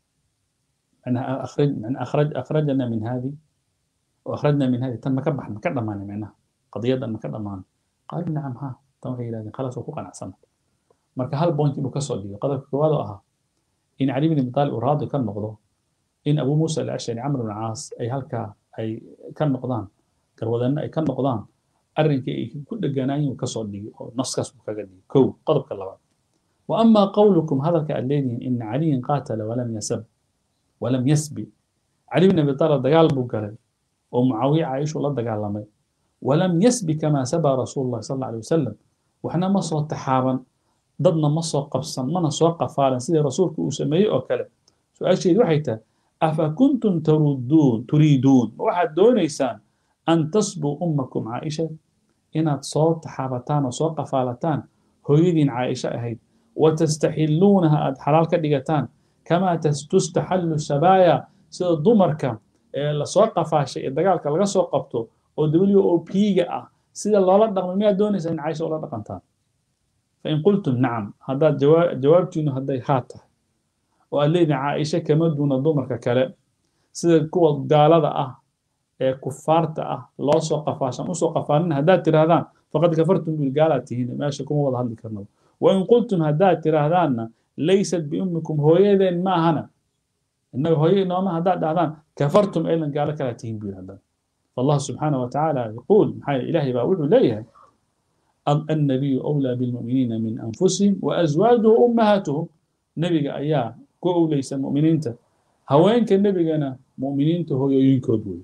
معناها أخرج معناها أخرج أخرجنا من هذه وأخرجنا من هذه تم كبح ما كنا معنا معناها قضية ما كنا معنا قالوا نعم ها تم هي لازم خلاص وقوقا نعسنا مركا هل بوينت إنه كسر لي قدر كوادو أها إن علي بن أبي طالب راضي كان نقضه إن أبو موسى الأشعري عمرو بن العاص أي هلكا أي كان نقضان كرودنا أي كان نقضان أرنك أي كل جناين وكسر لي نص كسر كجدي كو قدر كلا وأما قولكم هذا كالذين إن علي قاتل ولم يسب ولم يسبي علي بن أبي طالب دجال بوكالي ومعاوية عايش ولا دجال ولم يسبي كما سبى رسول الله صلى الله عليه وسلم وإحنا ما صوت تحابا ضدنا ما صوت قفصا ما نصوت قفالا سيدي رسولك وسميه أو كلام سؤال شيء وحيته أفكنتم تردون تريدون واحد دون إنسان أن تسبوا أمكم عائشة إن صوت تحابتان وصوت قفالتان هويدين عائشة أهيد وتستحلونها أد حلال كدقتان كما تستحل السبايا سيد الضمركة lasoo qafaashay ee dagaalka laga soo qabto oo w o p-ga ah sida loola dhaqmo miyaad doonaysaa in caisha ula dhaqantaan fain qultum nacam haddaad jawaabtiinu hadday haa tahay oo aad leedihin caaisha kama duuna dumarka kale sida kuwa gaalada ah ee kufaarta ah loo soo qafaashan usoo qafaalin haddaad tirahdaan faqad kafartum bil gaalaad tihiin meesha kuma wada hadli karno wain qultum haddaad tirahdaanna laysat biummikum hooyadeen maahana innaga hooyo inooma haddaad dhahdaan kafartum aydan gaalo kalaa tihiin buu haddana فالله سبحانه وتعالى يقول محايا إلهي باوعه ليه النبي أولى بالمؤمنين من أنفسهم وأزواجه أمهاتهم نبي أياه كو ليس مؤمنين هوين كان نبي أنا مؤمنين هو ينكر بوي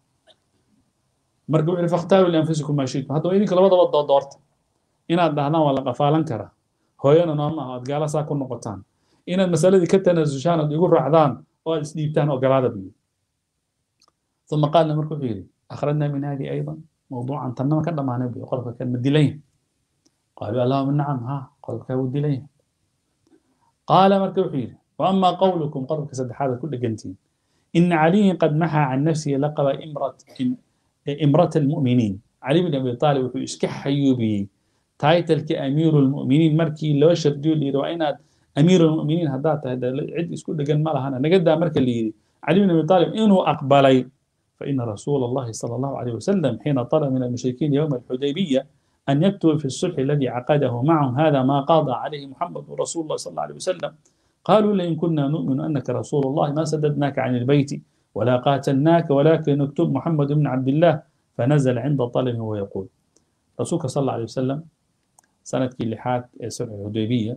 مرقوا عرف اختاروا لأنفسكم ما شئتم هذا وينك لبضا وضا دورت إن أدهنا ولا قفالن كرا هو ينا نوما قال ساكن نقطان إن المسألة دي كتنا زوجان يقول رعدان أو سديبتان أو قرادة بي ثم قال مركو فيري أخرجنا من هذه أيضا موضوعا تنما كان ما نبي قال كان مدلين قالوا اللهم نعم ها قال كان مدلين قال مركب حير وأما قولكم قال كسد هذا كل جنتين إن علي قد محى عن نفسه لقب إمرة إمرة المؤمنين علي بن أبي طالب في إسكح حيوبي تايتل كأمير المؤمنين مركي لو شردوا لي رأينا أمير المؤمنين هدات هذا عد اسكو دقن مالها أنا نقد مركي اللي علي بن أبي طالب إنه أقبلي فإن رسول الله صلى الله عليه وسلم حين طلب من المشركين يوم الحديبية أن يكتب في الصلح الذي عقده معهم هذا ما قاضى عليه محمد رسول الله صلى الله عليه وسلم قالوا لئن كنا نؤمن أنك رسول الله ما سددناك عن البيت ولا قاتلناك ولكن نكتب محمد بن عبد الله فنزل عند طلبه ويقول رسولك صلى الله عليه وسلم سنة كلحات صلح الحديبية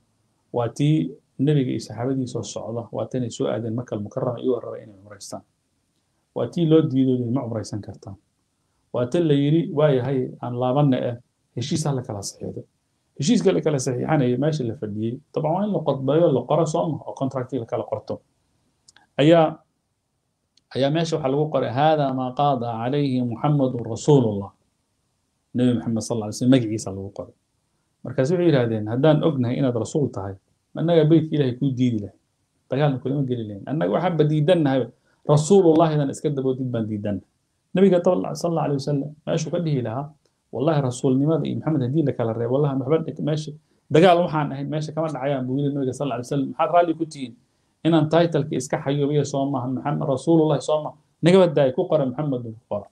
واتي النبي صحابتي صلى الله عليه وسلم واتني سؤال مكة المكرمة يورى إلى عمرستان waa tii loo diido ma cumraysan kartaan waa tan la yidhi waayahay aan laabanna ah heshiis ha la kala saxiixdo heshiiska la kala saxiixanaya meesha la fadhiyey dabcan waa in la qodbeeyo la qoro sooma oo contractii la kala qorto ayaa ayaa meesha waxaa lagu qoray hada maa qaada calayhi muxamadu rasuulullah nebi maxamed sal lla alay slam magaciisa lagu qoray markaas waxay yidhahdeen haddaan ognahay inaad rasuul tahay annaga beytka ilahay kuu diidi lahay dagaalna kulama geli lahayn annaga waxaanba diidannahay رسول الله إذا اسكت بودين بنديدن نبي صلى الله عليه وسلم ماشي كده لها والله رسول لماذا محمد هدي لك على الريب والله محمد ماشي دقال وحان أهل ماشي كمان عيان بقول النبي صلى الله عليه وسلم حد رالي كتين إن أن تايتل كإسكا حيو بيه صوما محمد رسول الله صوما نقبل داي كوكرا محمد بالكفار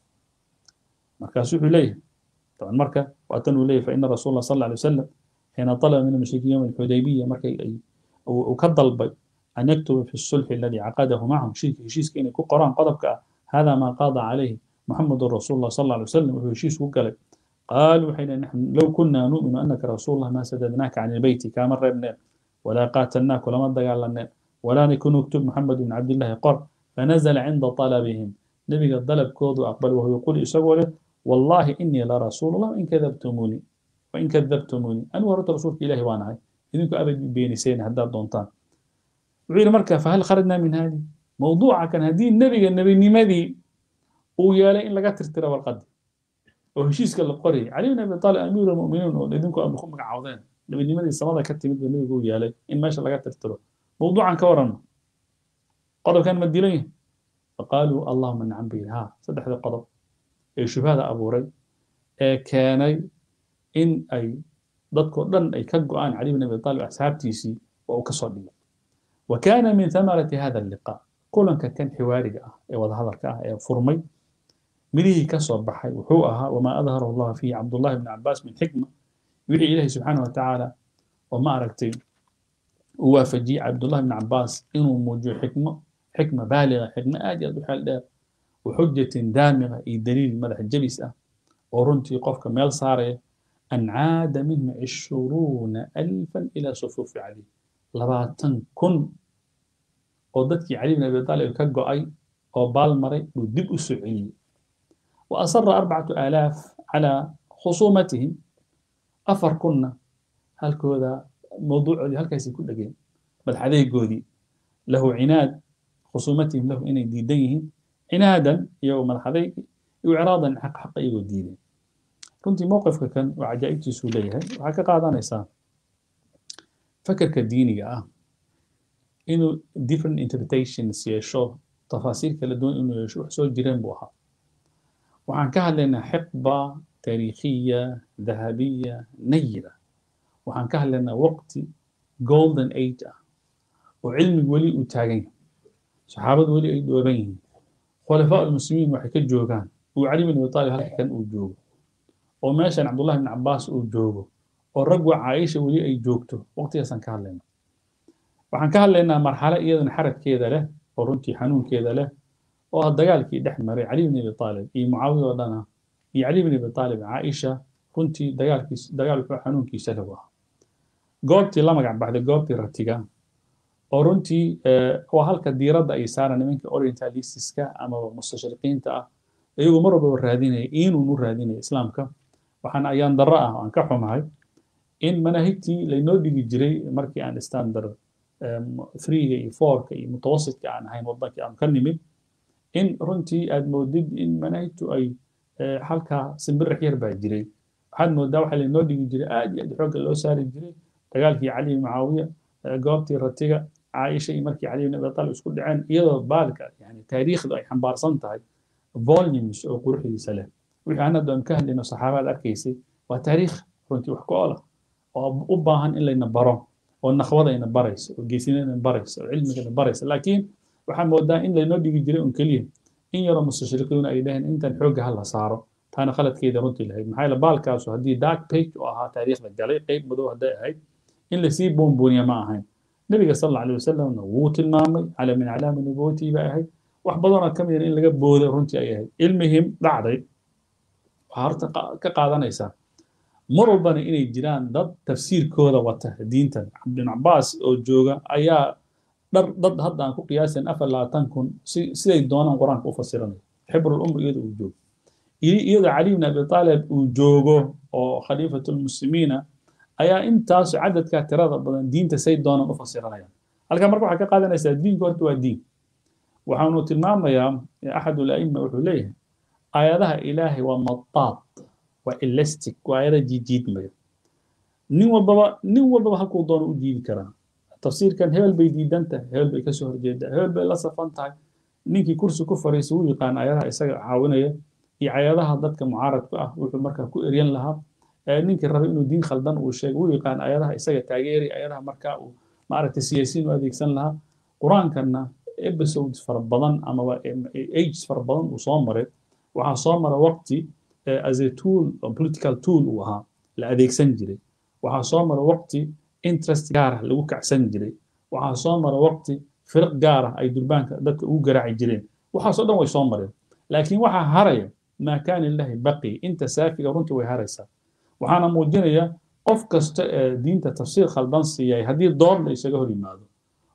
مركز إليه طبعا مركز وأتنوا إليه فإن رسول الله صلى الله عليه وسلم حين طلب من المشركين يوم الحديبية مركز وكضل بي أن يكتب في الصلح الذي عقده معهم شيء شيء كين يكون قرآن قضبك هذا ما قاضى عليه محمد رسول الله صلى الله عليه وسلم وهو شيء وقال قالوا حين نحن لو كنا نؤمن أنك رسول الله ما سددناك عن البيت كما ربنا ولا قاتلناك ولا مضى لنا ولا نكون نكتب محمد بن عبد الله قر فنزل عند طلبهم نبي قد طلب كود وأقبل وهو يقول يسوي والله إني لرسول الله إن كذبتموني وإن كذبتموني أنا ورد رسولك إلهي وأنا إذنكم أبد بيني سين هداد دونتان وعير مركا فهل خرجنا من هذه موضوع كان هذه النبي النبي نمدي ويا إن لقى ترترى والقد وهشيس قال القري علي بن ابي طالب امير المؤمنين ولدنكم ابوكم مقعودين النبي نمدي السماء كتب النبي يقول يا لي ان ماشى لقى ترترى موضوعا كورنا قضب كان مديلين فقالوا اللهم نعم به ها صدح هذا القضب ايش هذا ابو ري كان ان اي dadkoo dhan ay ka go-aan cali bin abi talib asxaabtiisii waa uu ka soo dhigay وكان من ثمرة هذا اللقاء كلن كان حواري اه وهذا هذا اه فرمي مريه كسر بحي وحوءها وما أظهره الله فيه عبد الله بن عباس من حكمة يوحي إليه سبحانه وتعالى وما أركتي وافجي عبد الله بن عباس إنه موجود حكمة حكمة بالغة حكمة آجة بحال وحجة دامغة إي دليل مدح الجبسة ورنتي قفك ميل صاري أن عاد منه عشرون ألفا إلى صفوف علي labaatan kun oo dadkii cali bin abi taalib ka go'ay oo baal maray buu dib u soo celiyey wa asara arbacatu aalaaf calaa khusuumatihim afar kunna halkooda mawduucoodii halkaasay ku dhegeen madaxadeygoodii lahu cinaad khusuumatihim lahu inay diidan yihiin cinaadan iyagoo madaxadeyg iyo icraadan xaq xaqa iyagoo diiday runtii mowqifka kan oo cajaa'ibtiisuu leeyahay waxaa ka qaadanaysaa فكرك الديني اه انه different interpretations يشو تفاصيل كلا دون انه يشو حسول جيران بوها وعن كهلنا حقبة تاريخية ذهبية نيرة وعن كهلنا وقت golden age وعلم ولي وتاغين saxaabadu weli ay dhooban yihiin khulafaa almuslimiin waxay ka joogaan uu cali bin abi taalib halka kan uu joogo oo meeshan cabdullahi bin cabbaas uu joogo oo raggu caaisha weli ay joogto waqtigaasaan ka hadlaynaa waxaan ka hadlaynaa marxalo iyadana xaradkeeda leh oo runtii xanuunkeeda leh oo ah dagaalkii dhex maray cali bin abi taalib iyo mucaawiya oo dhana iyo cali bin abi taalib caaisha runtii dagaalkiis dagaalku xanuunkiisa leh ah goobtii la magac baxday goobtii ratiga oo runtii waa halka diiradda ay saaraan nimanka orientalistiska ama mustashriqiinta ah iyagoo mar walbaba raadinaya inuunu raadinaya islaamka waxaana ayaan darro ah aan ka xumahay in manaahigtii laynoo dhigi jiray markii aan standard threega iyo fourka iyo mutawasitka aan ahayn waddankii aan ka nimid in runtii aad moodid in manaahigtu ay halkaa simbirix yar baa jiray waxaad moodaa waxaa laynoo dhigi jiray aad iyo aad xoogga loo saari jiray dagaalkii cali bin mucaawiya goobtii ratiga caaisha iyo markii cali bin abi talib isku dhaceen iyadoo baalka yani taariikhdu ay xambaarsan tahay volumes oo quruxdiisa leh wixii aan hadda aan ka hadlayno saxaabaad arkaysay waa taariikh runtii wax ku ola oo u baahan in layna baro oo naqwadayna baraysa oo geesinayna baraysa oo cilmigana baraysa laakiin waxaa moodaa in laynoo dhigi jiray un keliya in yaroo mustashriqiina ay dhaheen intan xoogga ha la saaro taana khaladkeeda runtii lahayd maxaa yeele baalkaasu haddii dark page u ahaa taariikhda galay qeyb madow hadday ahayd in lasii boonbooniya ma ahayn nabiga sal alla alay wasalamna wuu tilmaamay cala min aclaami nubuwatii bay ahayd wax badanoo ka mid in laga booday runtii ay ahayd ilmihim dhacday waxaa horta ka qaadanaysaa mar walbana inay jiraan dad tafsiirkooda wata diintan cabdin cabaas oo jooga ayaa dhar dad hadda aan ku qiyaasayn afar labaatan kun siday doonaan qur-aanka u fasiranaya xibrul umr iyada uu joogo iyadoo cali bin abi taalib uu joogo oo khaliifatulmuslimiina ayaa intaas cadadka tirada badan diinta say doonaan u fasiranayaan halkaa marka waxaa ka qaadanaysaa diinku horta waa diin waxaanu tilmaamayaa axad ulaima wuxuu leeyahay aayadaha ilaahay waa madaad waa elastic waa aayada jiijiidmaya nin walbaba nin walbaba halkuu doono u jiidi karaa tafsiirkan hebel bay diidan tahay hebel bay kasoo horjeedaa hebel bay la safan tahay ninkii kursi ku fariisa wuu yaqaan aayadaha isaga caawinaya iyo aayadaha dadka mucaaradka ah wuxuu markaa ku eryan lahaa ninkii rabay inuu diin khaldan uu sheego wuu yaqaan aayadaha isaga taageeri aayadaha markaa uu maaragtay siyaasiin u adeegsan lahaa qur-aankanna episodes fara badan amaba ages fara badan uu soo maray waxaa soo mara waqti as a tool political tool uu ahaa la adeegsan jiray waxaa soo mara waqti interest gaar ah lagu kacsan jiray waxaa soo mara waqti firq gaar ah ay durbaanka dadka ugu garaaci jireen waxaasoo dhan way soo mareen laakiin waxaa haraya maa kaana lillahi baqi inta saafiga runtii way haraysaa waxaana muujinaya qof kasta ee diinta tafsiir khaldan siiyay haddii door la isaga hor yimaado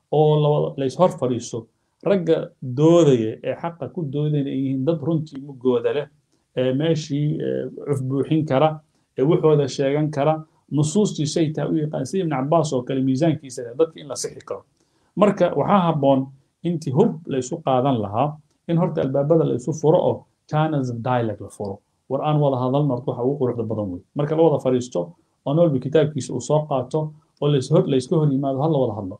oo lays hor fadhiiso ragga doodaya ee xaqa ku doodaya ay yihiin dad runtii mugooda leh ee meeshii cufbuuxin kara ee wuxooda sheegan kara nusuustii shay taa u yaqaan sida ibn cabaas oo kale miisaankiisa dadka in la sixi karo marka waxaa habboon intii hub laysu qaadan lahaa in horta albaabada laysu furo oo channels dialogue la furo war aan wada hadalno horta waxa ugu quruxda badan wey marka la wada fadhiisto oo noolba kitaabkiisa uu soo qaato oo layska hor yimaado ha la wada hadlo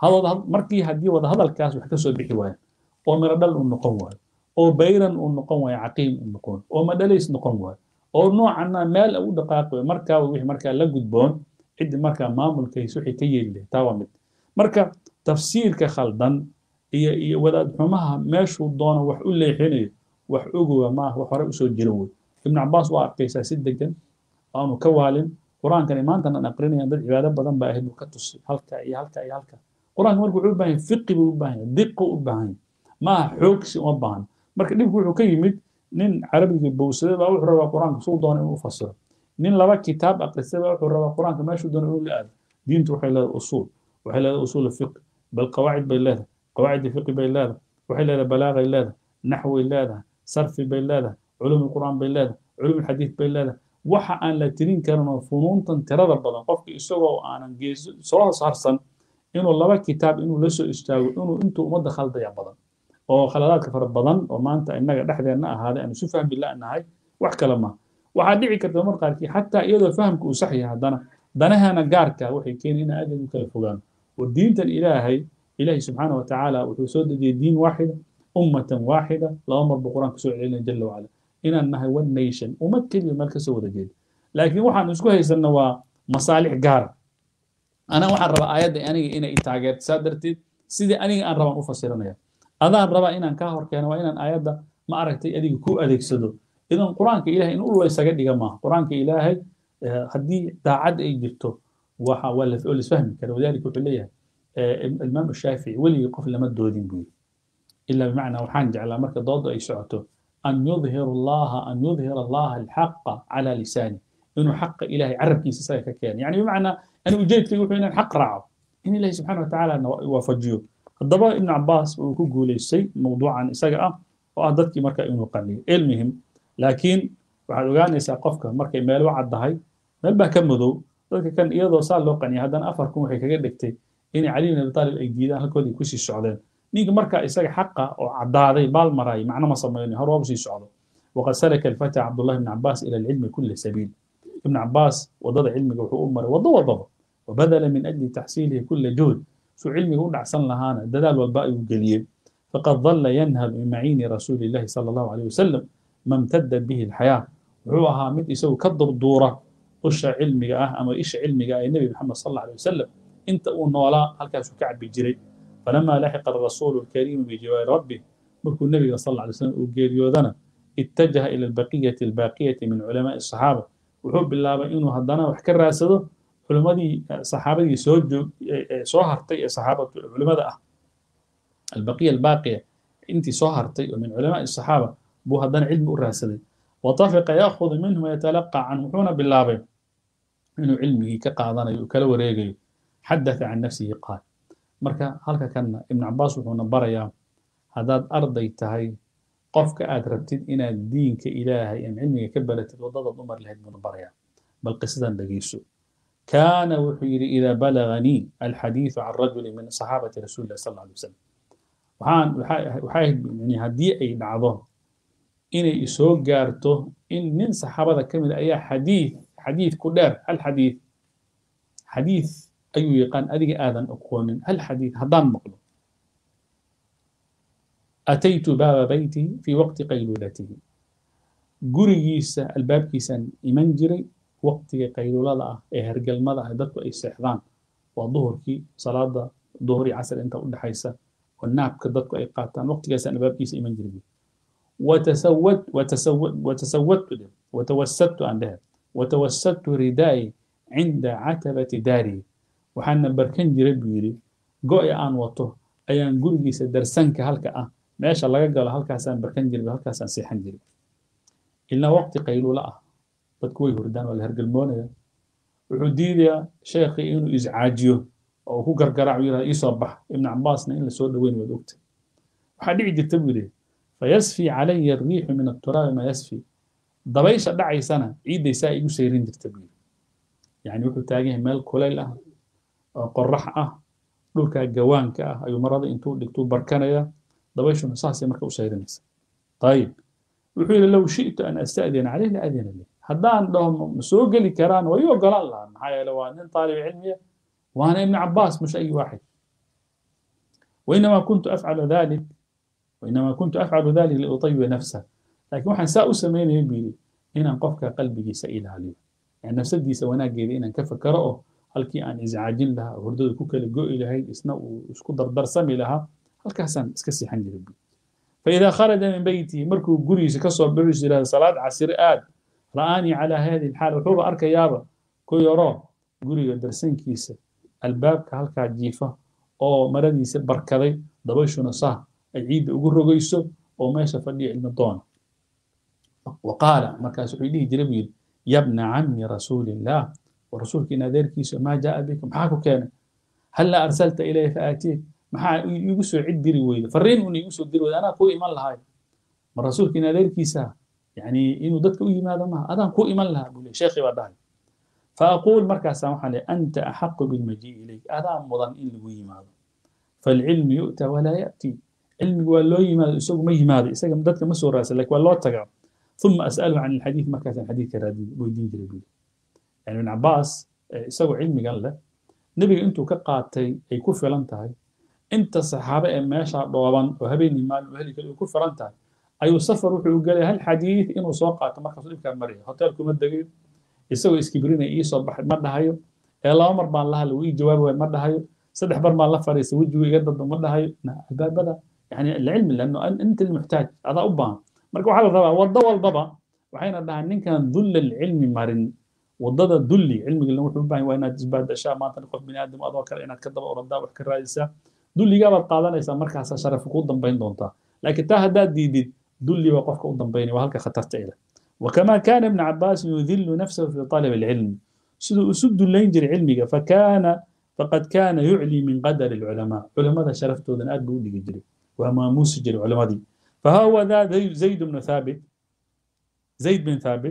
markii haddii wada hadalkaas wax ka soo bixi waayaan oo miradhal uu noqon waayo oo bayran uu noqon waayo caqiim uu noqon oo madhalays noqon waayo oo noocana meel u dhaqaaqi waayo markaa wixii markaa la gudboon ciddi markaa maamulkays wixii ka yeeli lahay taa waa mid marka tafsiirka khaldan iyo iyo wadaad xumaha meeshuu doono wax u leexinayo wax ogowa maaha wax hore usoo jira wey ibnu cabaas waa arkaysaa si degan aanu ka waalin qur-aankani maantan aan aqrinayaan dad cibaado badan baa ahayd buu ka tusay halka iyo halka iyo halka qur-aanka marka wuxuu u baahan yahay fiqi buu u baahan yahay diqu u baahan yahay maaha xoogsi uma baahan marka dhibku wuxuu ka yimid nin carabiga bowsaday baa wuxuu rabaa qur-aanka suu doona inuu fasiro nin laba kitaab aqristay baa wuxuu rabaa qur-aanka meeshuu doona inuu la aado diintu waxay leedahay usuul waxay leedahay usuul fiqi bal qawaacid bay leedahay qawaacid fiqi bay leedahay waxay leedahay balaagay leedahay naxway leedahay sarfi bay leedahay culum qur'aan bay leedahay culum xadiid bay leedahay waxa aan la tirin karin oo funuuntan tirada badan qofka isagoo aanan geeso soo saarsan inuu laba kitaab inuu la soo istaago inuu intuu ummadda khaldaya badan oo khaladaadka fara badan oo maanta innaga dhexdeenna ahaaday aanu si fahmi la'nahay wax kale ma waxaa dhici karta mar qaarkii xataa iyadoo fahamka uu sax yahay haddana danahana gaarka waxay keeni in aad u kala fogaan war diintan ilaahay ilaahay subxaana wa tacaala wuxuu soo dejiyey diin waaxida ummatan waaxida laba mar buu qur-aanka soo celinaya jala wacala inaan nahay one nation ummad keliya meel kasoo wada jeeda laakiin waxaan isku haysanna waa masaalix gaara anaa waxaan rabaa aayadda aniga inay taageerto saa darteed sidii aniga aan rabaan u fasiranaya adaan rabaa inaan kaa hor keeno waa inaan aayadda ma aragtay adiga ku adeegsado idan qur-aanka ilahay in ul laysaga dhiga maaha qur-aanka ilaahay haddii daacad ay jirto waxa waa lisfahmi kara walidalika wuxuu leeyahay imaam shaafici weligii qof lama doodin buu yiri ila bimacnaa waxaan jeclaa marka dooda ay socoto an yudhir allaha an yudhir allaha alxaqa cala lisaani inuu xaqa ilahay carabkiisa isaga ka keeno yani bimacnaa ani ujeedkaygu wuxuu inaan xaq raaco in ilahi subxana watacaala waafajiyo haddaba ibn cabaas uu ku guulaystay mawduucan isaga ah oo ah dadkii marka inuu qaniyo ilmihim laakiin waxaad ogaanaysaa qofka markay meel u caddahay meel baa ka madow dadka kan iyadoo saa loo qaniyay haddana afar kun waxay kaga dhigtay inay cali bin abi talib ay diidaan halkoodii kusii socdeen ninka marka isaga xaqa oo caddaaday baal maray macno ma samayno hor waabu sii socdo waqad salaka alfata cabdullahi ibn cabaas ila alcilmi kula sabiil ibn cabaas wadada cilmiga wuxuu u maray wado wadaba wabadala min ajli taxsiilihi kula juhd suu cilmiga u dhacsan lahaana dadaal walba ayuu geliyey faqad dalla yanhab min maciini rasuuli illahi sala allahu alayh wasalam ma imtadad bihi alxayaa wuxuu ahaa mid isagu ka durduura usha cilmiga ah ama isha cilmiga ah ee nebi maxamed sal alla alay wasalam inta uu noolaa halkaasuu ka cabi jiray فلما لحق الرسول الكريم بجوار ربه مركو النبي صلى الله عليه وسلم وجيريودنا اتجه إلى البقية الباقية من علماء الصحابة وحب الله إنه هدنا وحكر راسده علماء صحابة سوجو سوهرتي صحابة علماء البقية الباقية انت سوهرتي ومن علماء الصحابة بو هدنا علم الراسده وطفق يأخذ منهم ويتلقى عنه حون بالله إنه علمه كقاضنا يكل وريقي حدث عن نفسه قال marka halka kanna ibn cabaas wuxuuna barayaa haddaad arday tahay qofka aad rabtid inaad diinka ilaahay ama cilmiga ka baratid waddadaad u mari lahayd buuna barayaa bal qisadan dhegeyso kaana wuxuu yidhi idaa balaganii alxadiidu can rajuli min saxaabati rasuuli illahi sal alla alay wasalam waxaan waxay ahayd yani haddii ay dhacdo inay isoo gaarto in nin saxaabada ka mid ayaa xadiid xadiid ku dheer hal xadiid xadiid ayuu yaqaan adiga aadan aqoonin hal xadiid haddaan maqlo ataytu baaba baytihi fii waqti qayluulatihi gurigiisa albaabkiisaan iman jiray waqtiga qayluulada ah ee hergelmada ah dadku ay seexdaan waa duhurkii salaada duhur iyo casr inta u dhexaysa oo naabka dadku ay qaataan waqtigaasaan albaabkiisa iman jiray watasawad watasawad watasawadtu watawasadtu aan dhehe watawasadtu ridaa'i cinda catabati daarihi waxaana barkan jiray buu yidhi go-i aan wato ayaan gurigiisa darsanka halka ah meesha laga galo halkaasaan barkan jiray halkaasaan seexan jiray ilaa waqti qayluula ah dadku way hurdaan waa la hergelmoonaya wuxuu diidayaa sheekhii inuu iscaajiyo oo ku gargaraac yidhahda iisoo bax ibnu cabaasna in lasoo dhaweyn waad ogtay waxaa dhici jirta buu yidhi fayasfi calaya arriixu min atturaabi ma yasfi dabaysha dhacaysana ciiddaysaa igu sayrin jirta buu yidhi yani wuxuu taagan yahay meel kulayl ah oo qorax ah dhulkaa gawaanka ah ayuu marada intuu dhigtuu barkanaya dabayshuna saasay marka u sayrinaysa ayib wuxuu yidhi low shi'tu an asta'dina caleyh la adina lih haddaan dhaho ma soo geli karaan way ogolaan lahaa maxaa yeele waa nin taalib cilmiya waana ibn cabaas مش أي واحد وإنما كنت أفعل ذلك وإنما كنت أفعل ذلك لأطيب نفسه لكن waxaan saa u samaynaya buu yidhi inaan qofka qalbigiisa ilaaliyo yani nafsadiisa wanaageeda inaan ka fakaro oo halkii aan iscaajin lahaa hurdada ku kala go'i lahayd isna uu isku dardarsami lahaa halkaasaan iska siixan jiray buu فإذا خرج من بيته مركو قريس كسر بريس إلى صلاة عصر آد رآني على هذه الحالة وحوب أرك يابا كو يراه قري درسين كيسة الباب كهالكا جيفة أو مرديس بركضي دبيشنا صح العيد أقول رقيسو أو ما يسفلي علم الضون وقال مركز عيدي جربيل يا ابن عم رسول الله ورسولك نادر كيسو ما جاء بكم حاكو كان هلا أرسلت إليه فآتيك maxaa igu soo cid diri weyda fariin una igu soo diri weyda anaa kuu iman lahay ma rasuulkiina adeerkiisa yani inuu dadka u yimaado maha adaan kuu iman lahaa buu le sheekhi baa dhahay faaquul markaasaan waxaan le anta axaqu bilmajii ilayk adaa mudan in lagu yimaado falcilmu yu'ta walaa ya'ti cilmigu waa loo yimaado isagu ma yimaado isaga dadka ma soo raasa lakin waa loo tagaa ثم أسأله عن الحديث ما كان حديث كرادي ويدين جربي يعني ابن عباس isagoo cilmigan leh nebiga intuu ka qaatay ay ku filan tahay inta saxaabe ee meesha dhooban oo habeenii maalin oo heli kale ku filan tahay ayuu safar wuxuu u gelay hal xadiid inuu soo qaato markaasuu dhibkaa maraya hoteelkuma degayo isagoo iskibrinaya ii soo baxay ma dhahayo ee laba mar baan la hadlay wuu ii jawaabi waay ma dhahayo saddex bar baan la fadhiistay wejigu iga dadba ma dhahayo albaabada يعني العلم لانه انت المحتاج هذا ابا marka waxaa la rabaa waddo walbaba waxayna dhahaan ninkan dulla alcilmi marin waddada dulli cilmiga wuxuu u baahan waa inaad isbaadashaa maanta qof bini aadam adoo kale inaad ka daba oradaa wax ka raadisaa dulligaabaad qaadanaysaa markaasaa sharaf kuu dambayn doontaa laakiin taa haddaad diidid dulli baa qofka u dambaynaya waa halka khatarta ila وكما كان ابن عباس يذل نفسه في طلب العلم سدو أسد اللينجر علمك فكان فقد كان يعلي من قدر العلماء علماء شرفته ذن أدبو جري وما موسجر العلماء دي فهو ذا زيد بن ثابت زيد بن ثابت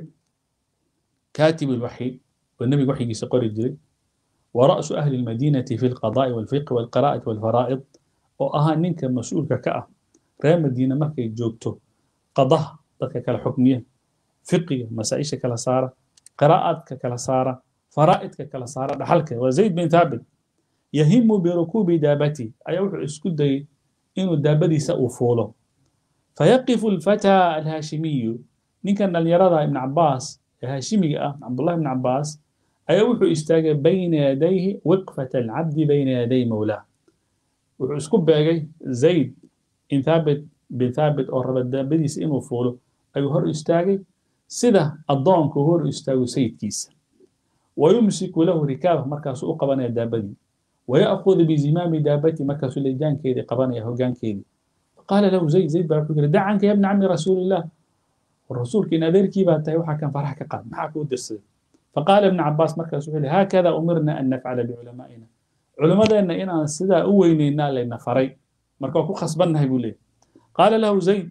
كاتب الوحي والنبي وحي سقر الجري ورأس أهل المدينة في القضاء والفقه والقراءة والفرائض وأها نينك مسؤول كأه ريال مدينة مركي جوجتو قضاء ذلك كالحكمية فقه مسائش كلا سارة قراءات كلا سارة فرائض كلا سارة دحلك وزيد بن ثابت يهم بركوب دابتي أي وحو اسكدي إنه دابدي سأفولو فيقف الفتى الهاشمي نكن اليرضى ابن عباس الهاشمي عبد الله بن عباس أي وحو استاجى بين يديه وقفة العبد بين يدي مولاه وحو اسكب زيد إن ثابت بن ثابت أو ربط دابدي إنه فولو أي هر استاجي sida addoonku hor istaago sayidkiisa wayumsiku lahu rikaabah markaasuu u qabanaya daabadii waya'khudu bizimaami daabati markaasuu lejaankeedii qabanaya hoggaankeedii faqaala lahu zayd zayd baa wuxuu yidhi dacanka ya bna cammi rasuulillah rasuulka in adeerkii baa tahay waxaa kan farax ka qaad maxaa kuu dirsaday faqaala ibnu cabaas markaas wuxuu yidhi haakada umirna an nafcala biculamaa'ina culimmadeenna inaan sidaa u weynaynaa layna faray marka waa ku khasbannahay buu leeyahy qaala lahu zayd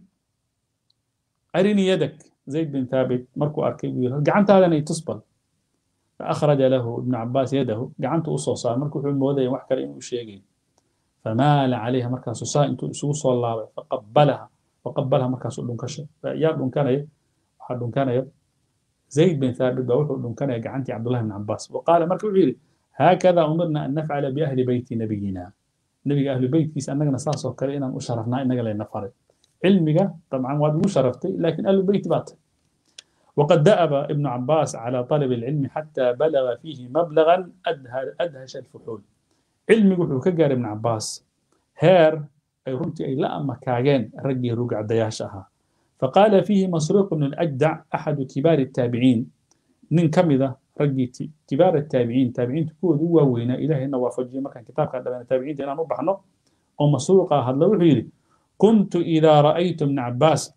arinii yadak زيد بن ثابت مركو أركي ويل قعنت هذا ني تصبل فأخرج له ابن عباس يده قعنت أصوصا مركو حلم وذي وحكى إنه شيء فمال عليها مركز سوسا انتو سوسا الله فقبلها وقبلها مركز دون كشه يا دون كان ايه واحد دون كان ايه زيد بن ثابت بوحد دون كان قعنتي عبد الله بن عباس وقال مركو عيري هكذا أمرنا أن نفعل بأهل بيت نبينا نبي أهل بيت كيس أننا نصاص وكرينا أشرفنا إننا لنا فرد علمك طبعا واد شرفتي لكن أهل البيت بات وقد دأب ابن عباس على طلب العلم حتى بلغ فيه مبلغا أدهش الفحول علمي وحو كجار ابن عباس هير أي رنتي أي لا مكاغين رجي رجع دياشها فقال فيه مسروق بن الأجدع أحد كبار التابعين من كمذا رجي كبار التابعين تابعين تكون هو وين إلهي إنه وافجي مكان كتاب كان التابعين أنا نبحنا ومسروق هذا وحيري كنت إذا رأيت ابن عباس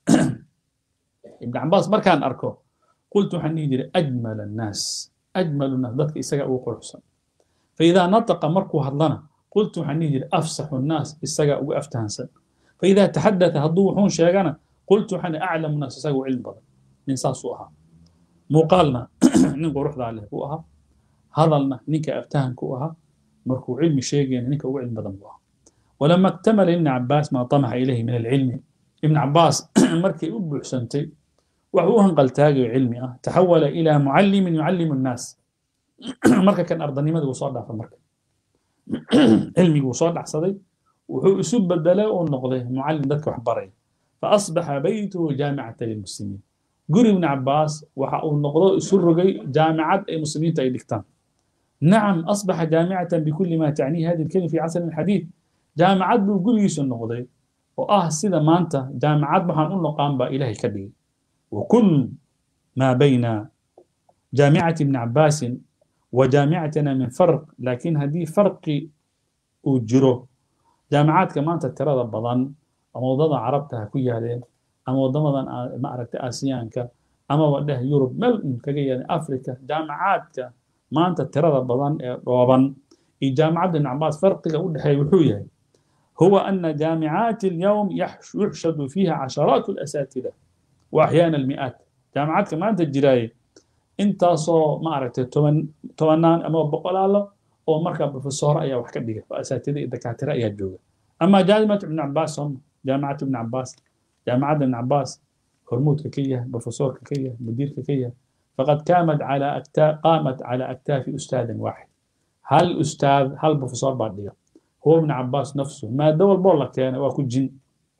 ابن عباس ما كان أركو قلت حنيدي أجمل الناس أجمل الناس ذاتك إساقا وقرحسن فإذا نطق مركو هضلنا قلت حنيدي أفسح الناس إساقا وأفتهنسن فإذا تحدث هضوحون شيئا قلت حني أعلم الناس إساقا علم بدن من ساسوها مقالنا ننقو روح ذالي كوها هضلنا نيكا أفتهن كوها مركو علم شيئا نيكا علم بدن بوها ولما اكتمل ابن عباس ما طمح إليه من العلم ابن عباس مركي أبو حسنتي وهو هنقل تاجي علمي أه تحول إلى معلم يعلم الناس مركا كان أرضني ماذا وصار في المركا علمي وصار صدي وهو أسوب بدلا ونقضي معلم ذاتك وحبري فأصبح بيته جامعة للمسلمين قري ابن عباس وحاول نقضي أسر جامعة المسلمين تايدكتان نعم أصبح جامعة بكل ما تعنيه هذه الكلمة في عصر الحديث jaamacad buu gurigiisu noqday oo ah sida maanta jaamacad waxaan u noqaan baa ilaahay ka dhigay wakul maa bayna jaamicati ibni cabaasin wa jaamicatina min farq laakiin haddii farqi uu jiro jaamacaadka maanta tirada badan ama waddada carabta ha ku yaaleen ama waddamadan ma aragta aasiyaanka amaba dheh yurub meel kaga yaaleen africa jaamacaadka maanta tirada badan ee dhooban iyo jaamacadda ibn cabaas farqiga u dhexeeya wuxuu yahay هو أن جامعات اليوم يحشد فيها عشرات الأساتذة وأحيانا المئات جامعات كمان تجراي انت صو ما عرفت توانان أما بقول الله أو مركب بروفيسور أي وحكا ديك وأساتذة الدكاترة أي جوجا أما جامعة ابن عباس هم جامعة ابن عباس جامعة ابن عباس هرمود ككية بروفيسور ككية مدير ككية فقد قامت على أكتاف قامت على أكتاف أستاذ واحد هل أستاذ هل بروفيسور بعد هو ابن عباس نفسه ما دول بولا كان واكو جن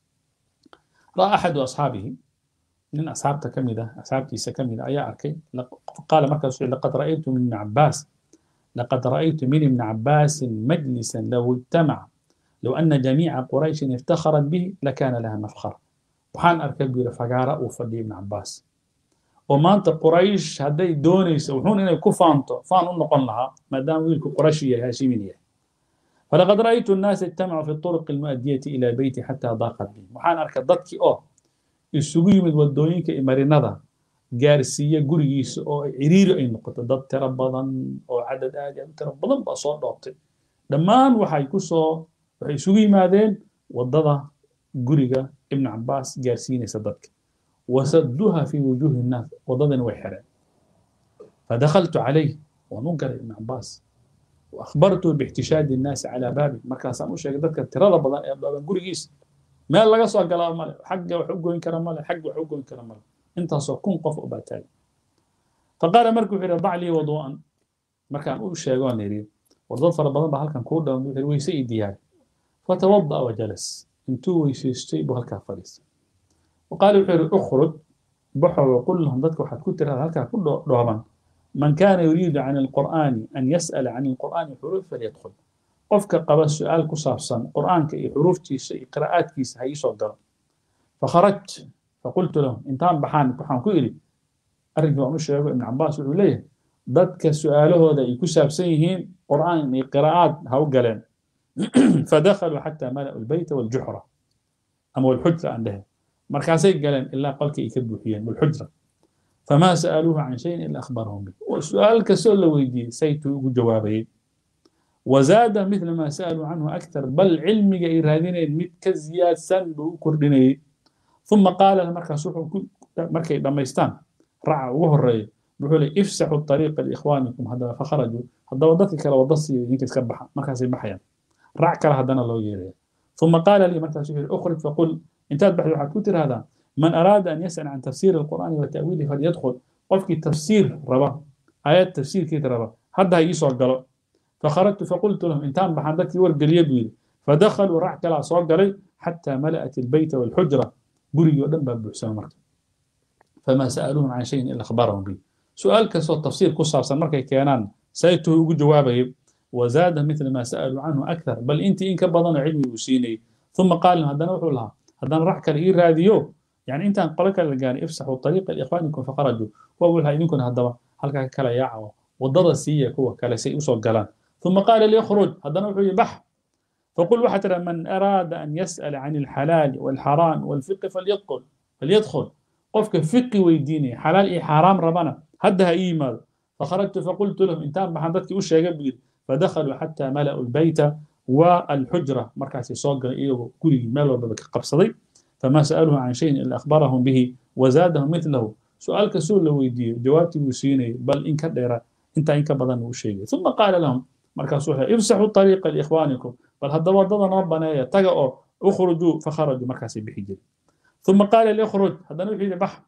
رأى أحد أصحابه من أصحاب كمدة أصحاب كيسة كمدة أيا أركي قال مركز لقد رأيت من ابن عباس لقد رأيت من ابن عباس مجلسا لو اجتمع low ana jamiica qurayshin iftakharat bihi lakana laha mafkhar waxaan arkay buu yidhi fagaara uu fadhiya ibn cabaas oo maanta quraysh hadday doonayso wuxuun inay ku faanto faan u noqon lahaa maadaama wiilku quraysh yahay haashimin yahay فلقد رأيت الناس اجتمعوا في الطرق المؤدية إلى بيتي حتى ضاقت بي وحان أركا ضدكي أو isugu yimid wadooyinka marinada gaarsiiya gurigiisa oo ciriiri ay noqoto dad tiro badan oo cadad aad u tiro badan baa soo dhoobtay dhammaan waxay ku soo waxay isugu yimaadeen wadada guriga ibn cabaas gaarsiinaysa dadka wasadduha fi wujuuhi nnaas wadadani way xireen fadakhaltu calayh waan u galay ibn cabaas وأخبرته باحتشاد الناس على بابي مركز أنا وشيء ذكر ترى بدن بدن قريس ما لقى سو قال مال حق وحقه إن كرم مال حق وحقه إن كرم مال أنت سو كن قف أباتال فقال مركو في ضع لي وضوءا مركان أقول شيء قال يريد وضوء فر بدن بحال كان كودا ويسي ديار فتوضأ وجلس انتو ويسيستي بهالكا فريس وقال وحير اخرج بحر وقل لهم ذاتك وحد كنت هالكا كله دوما من كان يريد عن القرآن أن يسأل عن القرآن حروف فليدخل قفك قبل سؤال كصافصا قرآن كي حروف تيس قراءات كيس هي صدر فخرجت فقلت لهم انتان بحان بحان كيري أرجو أن أشياء ابن عباس يقول ليه ضدك سؤاله هذا يكسب سيهين قرآن قراءات هاو قلن فدخلوا حتى ملأوا البيت والجحرة أما الحجرة عندها مركزي قلن إلا قلك يكبوا والحجرة فما سألوه عن شيء إلا أخبرهم به وسؤال كسؤال ويدي سيتو جوابين وزاد مثل ما سألوا عنه أكثر بل علم إيرادين مت كزياد سن كرديني ثم قال المركز مركز لما يستان رعى وهري بيقول افسحوا الطريق لإخوانكم هذا فخرجوا هذا وضعت كلا وضصي يمكن تكبح مركز يبحيا رع كلا هذا الله يري ثم قال لي مركز أخرج فقل انت تبحث عن كتر هذا من أراد أن يسأل عن تفسير القرآن وتأويله فليدخل قفك تفسير ربا آيات تفسير كيت ربا هذا يسوع قال فخرجت فقلت لهم انتان بحندك ورق اليد فدخلوا راح كلا صوت قالي حتى ملأت البيت والحجرة بري ودم باب حسين مركب فما سألوهم عن شيء إلا أخبرهم به سؤال كسو تفسير قصة سمرك كيانان سيته جوابه وزاد مثل ما سألوا عنه أكثر بل أنت إنك بضن علمي وسيني ثم قال هذا نوحوا لها هذا راح كالإير راديو يعني انت قولك لقاني افسحوا الطريق لاخوانكم فخرجوا واول هاي منكم هذا هلكا كلا ياعو وضد سيه كوا كلا سي وسو قلان ثم قال لي اخرج هذا نوع بح فقل واحد من اراد ان يسال عن الحلال والحرام والفقه فليدخل فليدخل قفك فقه ويديني حلال اي حرام ربنا هدها ايمال فخرجت فقلت لهم انتان بحندتك وش يا فدخلوا حتى ملأوا البيت والحجرة مركز صوغ إيو كل مال وبك قبصدي فما سألوه عن شيء إلا أخبرهم به وزادهم مثله سؤال كسول لو يدي جوابتي وسيني بل إن كديرا انت إن كبدن وشيء ثم قال لهم مركز سوحة افسحوا الطريق لإخوانكم بل هذا وضضا ربنا يتقعوا اخرجوا فخرجوا مركز بحجر ثم قال لي اخرج هذا نوحي بحر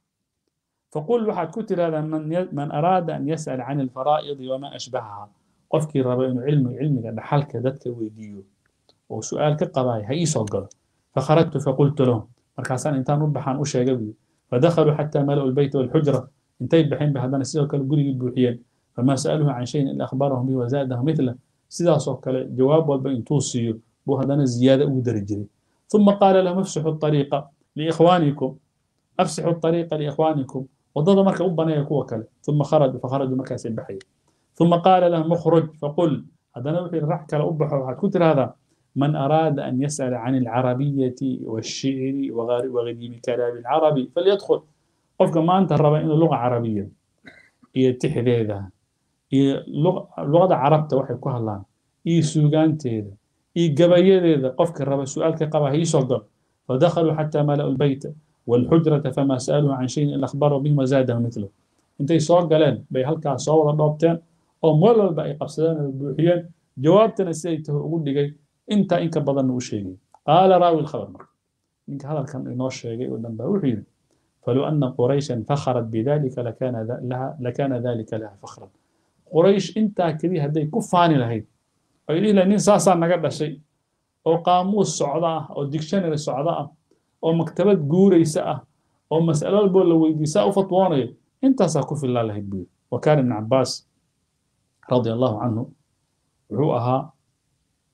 فقل واحد كتر هذا من, من أراد أن يسأل عن الفرائض وما أشبهها قفكي ربين علم علمك دحالك ذاتك ويديو وسؤال كقضايا هي صقر فخرجت فقلت لهم مركزان انتان وبحان وشيغا بي فدخلوا حتى ملأوا البيت والحجرة انتي بحين بهذا سيدو كلا غري بوحيان فما سألوه عن شيء إلا أخبرهم به وزاده مثله سيدا كلا جواب والبين توصيو بو هذا زيادة ودرجري ثم قال لهم افسحوا الطريق لإخوانكم افسحوا الطريق لإخوانكم وضد مركا أبنا يكوى كلا ثم خرجوا فخرجوا مركز بحي ثم قال لهم اخرج فقل هذا نوحي الرح كلا أبحوا كتر هذا من أراد أن يسأل عن العربية والشعر وغريم كلام العربي فليدخل قفك ما أنت الربا إنه لغة عربية هي تحذيذها هي لغة عربة وحي كهلان هي سوغان تيدا هي قبايا قفك الربا سؤال كقبا هي صدر فدخلوا حتى ملأوا البيت والحجرة فما سألوا عن شيء إلا أخبروا به وزاده مثله انتي صور قالين بي هلكا صور ضبطين أو مولا بأي قبسدان البوحيان جوابتنا سيته أقول لك intaa in ka badanna u sheegay qaala raawi lkhabar marka ninka hadalkan inoo sheegay oo dhan baa wuxuu yidhi falow ana qurayshan fakharat bidalika lakana dalika laha fakhran quraysh intaa keliya hadday ku faani lahayd ay dhihi lahayd nin saasaa naga dhashay oo qaamuus socda ah oo dictionary socda ah oo maktabad guuraysa ah oo mas'alo walboo la weydiisaa u fatwoonayo intaasaa ku filaa lahayd buu yidhi wa kaana ibn cabaas radia allahu canhu wuxuu ahaa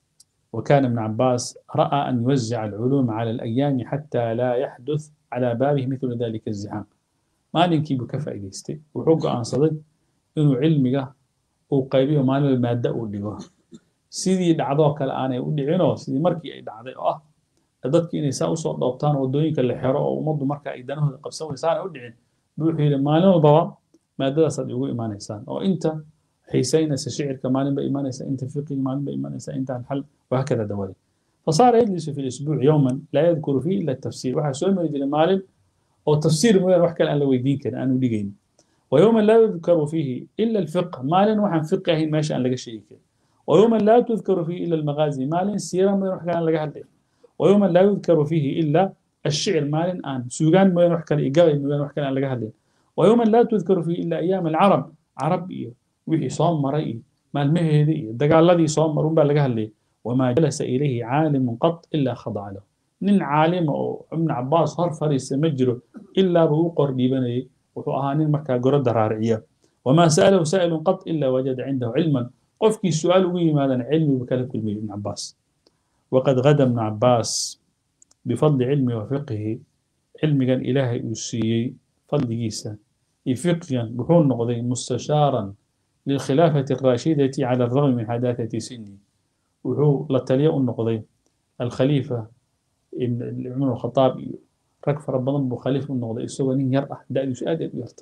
وكان ابن عباس رأى أن يوزع العلوم على الأيام حتى لا يحدث على بابه مثل ذلك الزحام maalinkii buu ka faa'iidaystay wuxuu go'aansaday inuu cilmiga uu qaybiyo maalin maaddo uu dhigo sidii dhacdoo kale aanay u dhicinoo sidii markii ay dhacday oo ah dadkii inay saa usoo dhoobtaan waddooyinka la xero oo ummaddu marka ay danahooda qabsan weysaana u dhicin buu wuxuu yidhi maalin walbaba maadadaasaad igu imaanaysaan oo inta xiisaynaysa shicirka maalin ba imaanaysa inta fiqiga maalin ba imaanaysa inta alxal وهكذا دولي فصار يجلس في الأسبوع يوما لا يذكر فيه إلا التفسير وحا سؤال من يجري مالين أو تفسير موين وحكا أن لو يدين كان أنو ديجين ويوما لا يذكر فيه إلا الفقه مالين وحن فقه ماشي أن لقى شيء كده ويوما لا تذكر فيه إلا المغازي مالين سيرا موين وحكا أن لقى حد ويوما لا يذكر فيه إلا الشعر مالين آن سوغان موين وحكا الإيقاوي موين وحكا أن لقى حد ويوما لا تذكر فيه إلا أيام العرب عرب إيه وحي صوم مرئي مال مهدي دقال الذي صوم مرون بقى لقى حد وما جلس إليه عالم قط إلا خضع له nin caalima oo ibn cabaas hor fariisa ma jiro ilaa buu u qor dhiibanayay wuxuu ahaa nin markaa gorodda raariciya wamaa sa'alahu saa'ilun qad ilaa wajada cindahu cilman qofkii su-aal ugu yimaadana cilmigu kala kulmayay ibn cabaas waqad gada ibnu cabaas bifadli cilmi wa fiqihi cilmigan ilaahay uu siiyey fadligiisa iyo fiqigan wuxuu noqday mustashaaran lilkhilaafati alraashidati cala alragmi min xadaathati sini wuxuu la taliya u noqday alkhaliifa cumar khataab iyo rag fara badan buu khaliif u noqday isagoo nin yar ah da'diisu aad aad u yarta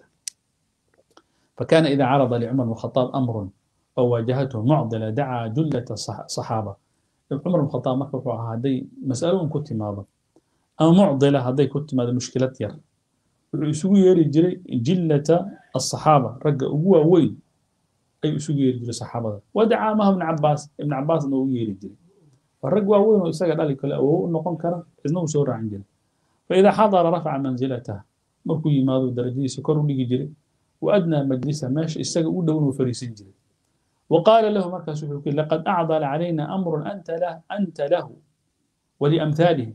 فكان إذا عرض لعمر بن الخطاب أمر أو واجهته معضلة دعا جلة الصحابة عمر بن الخطاب مركب هذي مسألة كنت ماذا أو معضلة هذي كنت ماذا مشكلة ير يسوي يري جري جلة الصحابة رجع أبوه وين أي يسوي يري جري الصحابة ودعا ما ابن عباس ابن عباس إنه يري جري فالرجل وين ويسجد ذلك أو نقوم كره إذنه سورة عن جري فإذا حضر رفع منزلته مركو يماذو درجي سكر ولي جري وأدنى مجلسه ماشي استجى ودون وفريسين جري وقال له مركز لقد أعضل علينا أمر أنت له أنت له ولأمثاله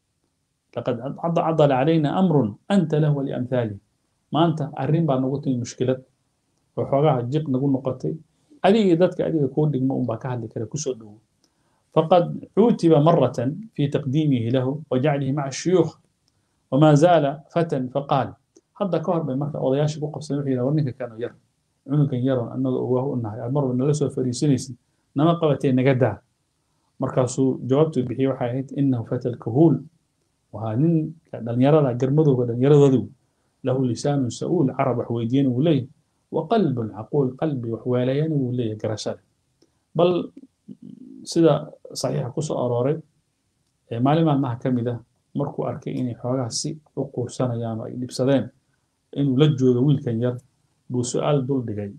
لقد عضل علينا أمر أنت له ولأمثاله ما أنت أرين بعد نقطة المشكلة وحوغاها جيق نقول نقطي أدي ذاتك أدي كون دقم أم باكا هذا كده كسر فقد عوتب مرة في تقديمه له وجعله مع الشيوخ وما زال فتى فقال هذا كهر بين مركز أضياش بوقف سنوحي لورنك كانوا ير عنك يرون أنه هو أنه المر من لسه فريسينيس نما قبتين نجدا مركز جوابته بحي وحيات إنه فتى الكهول وهانين دان يرى قرمضه ودان يرى له لسان سؤول عرب حويدين وليه وقلب عقول قلبي وحواليان وليه قرشال بل sida saxiixa ku soo arooray maalin maalmaha ka mid ah markuu arkay inay xoogaha si u quursanayaan oo ay dhibsadeen inuu la joogo wiilkan yar buu su-aal dul dhigay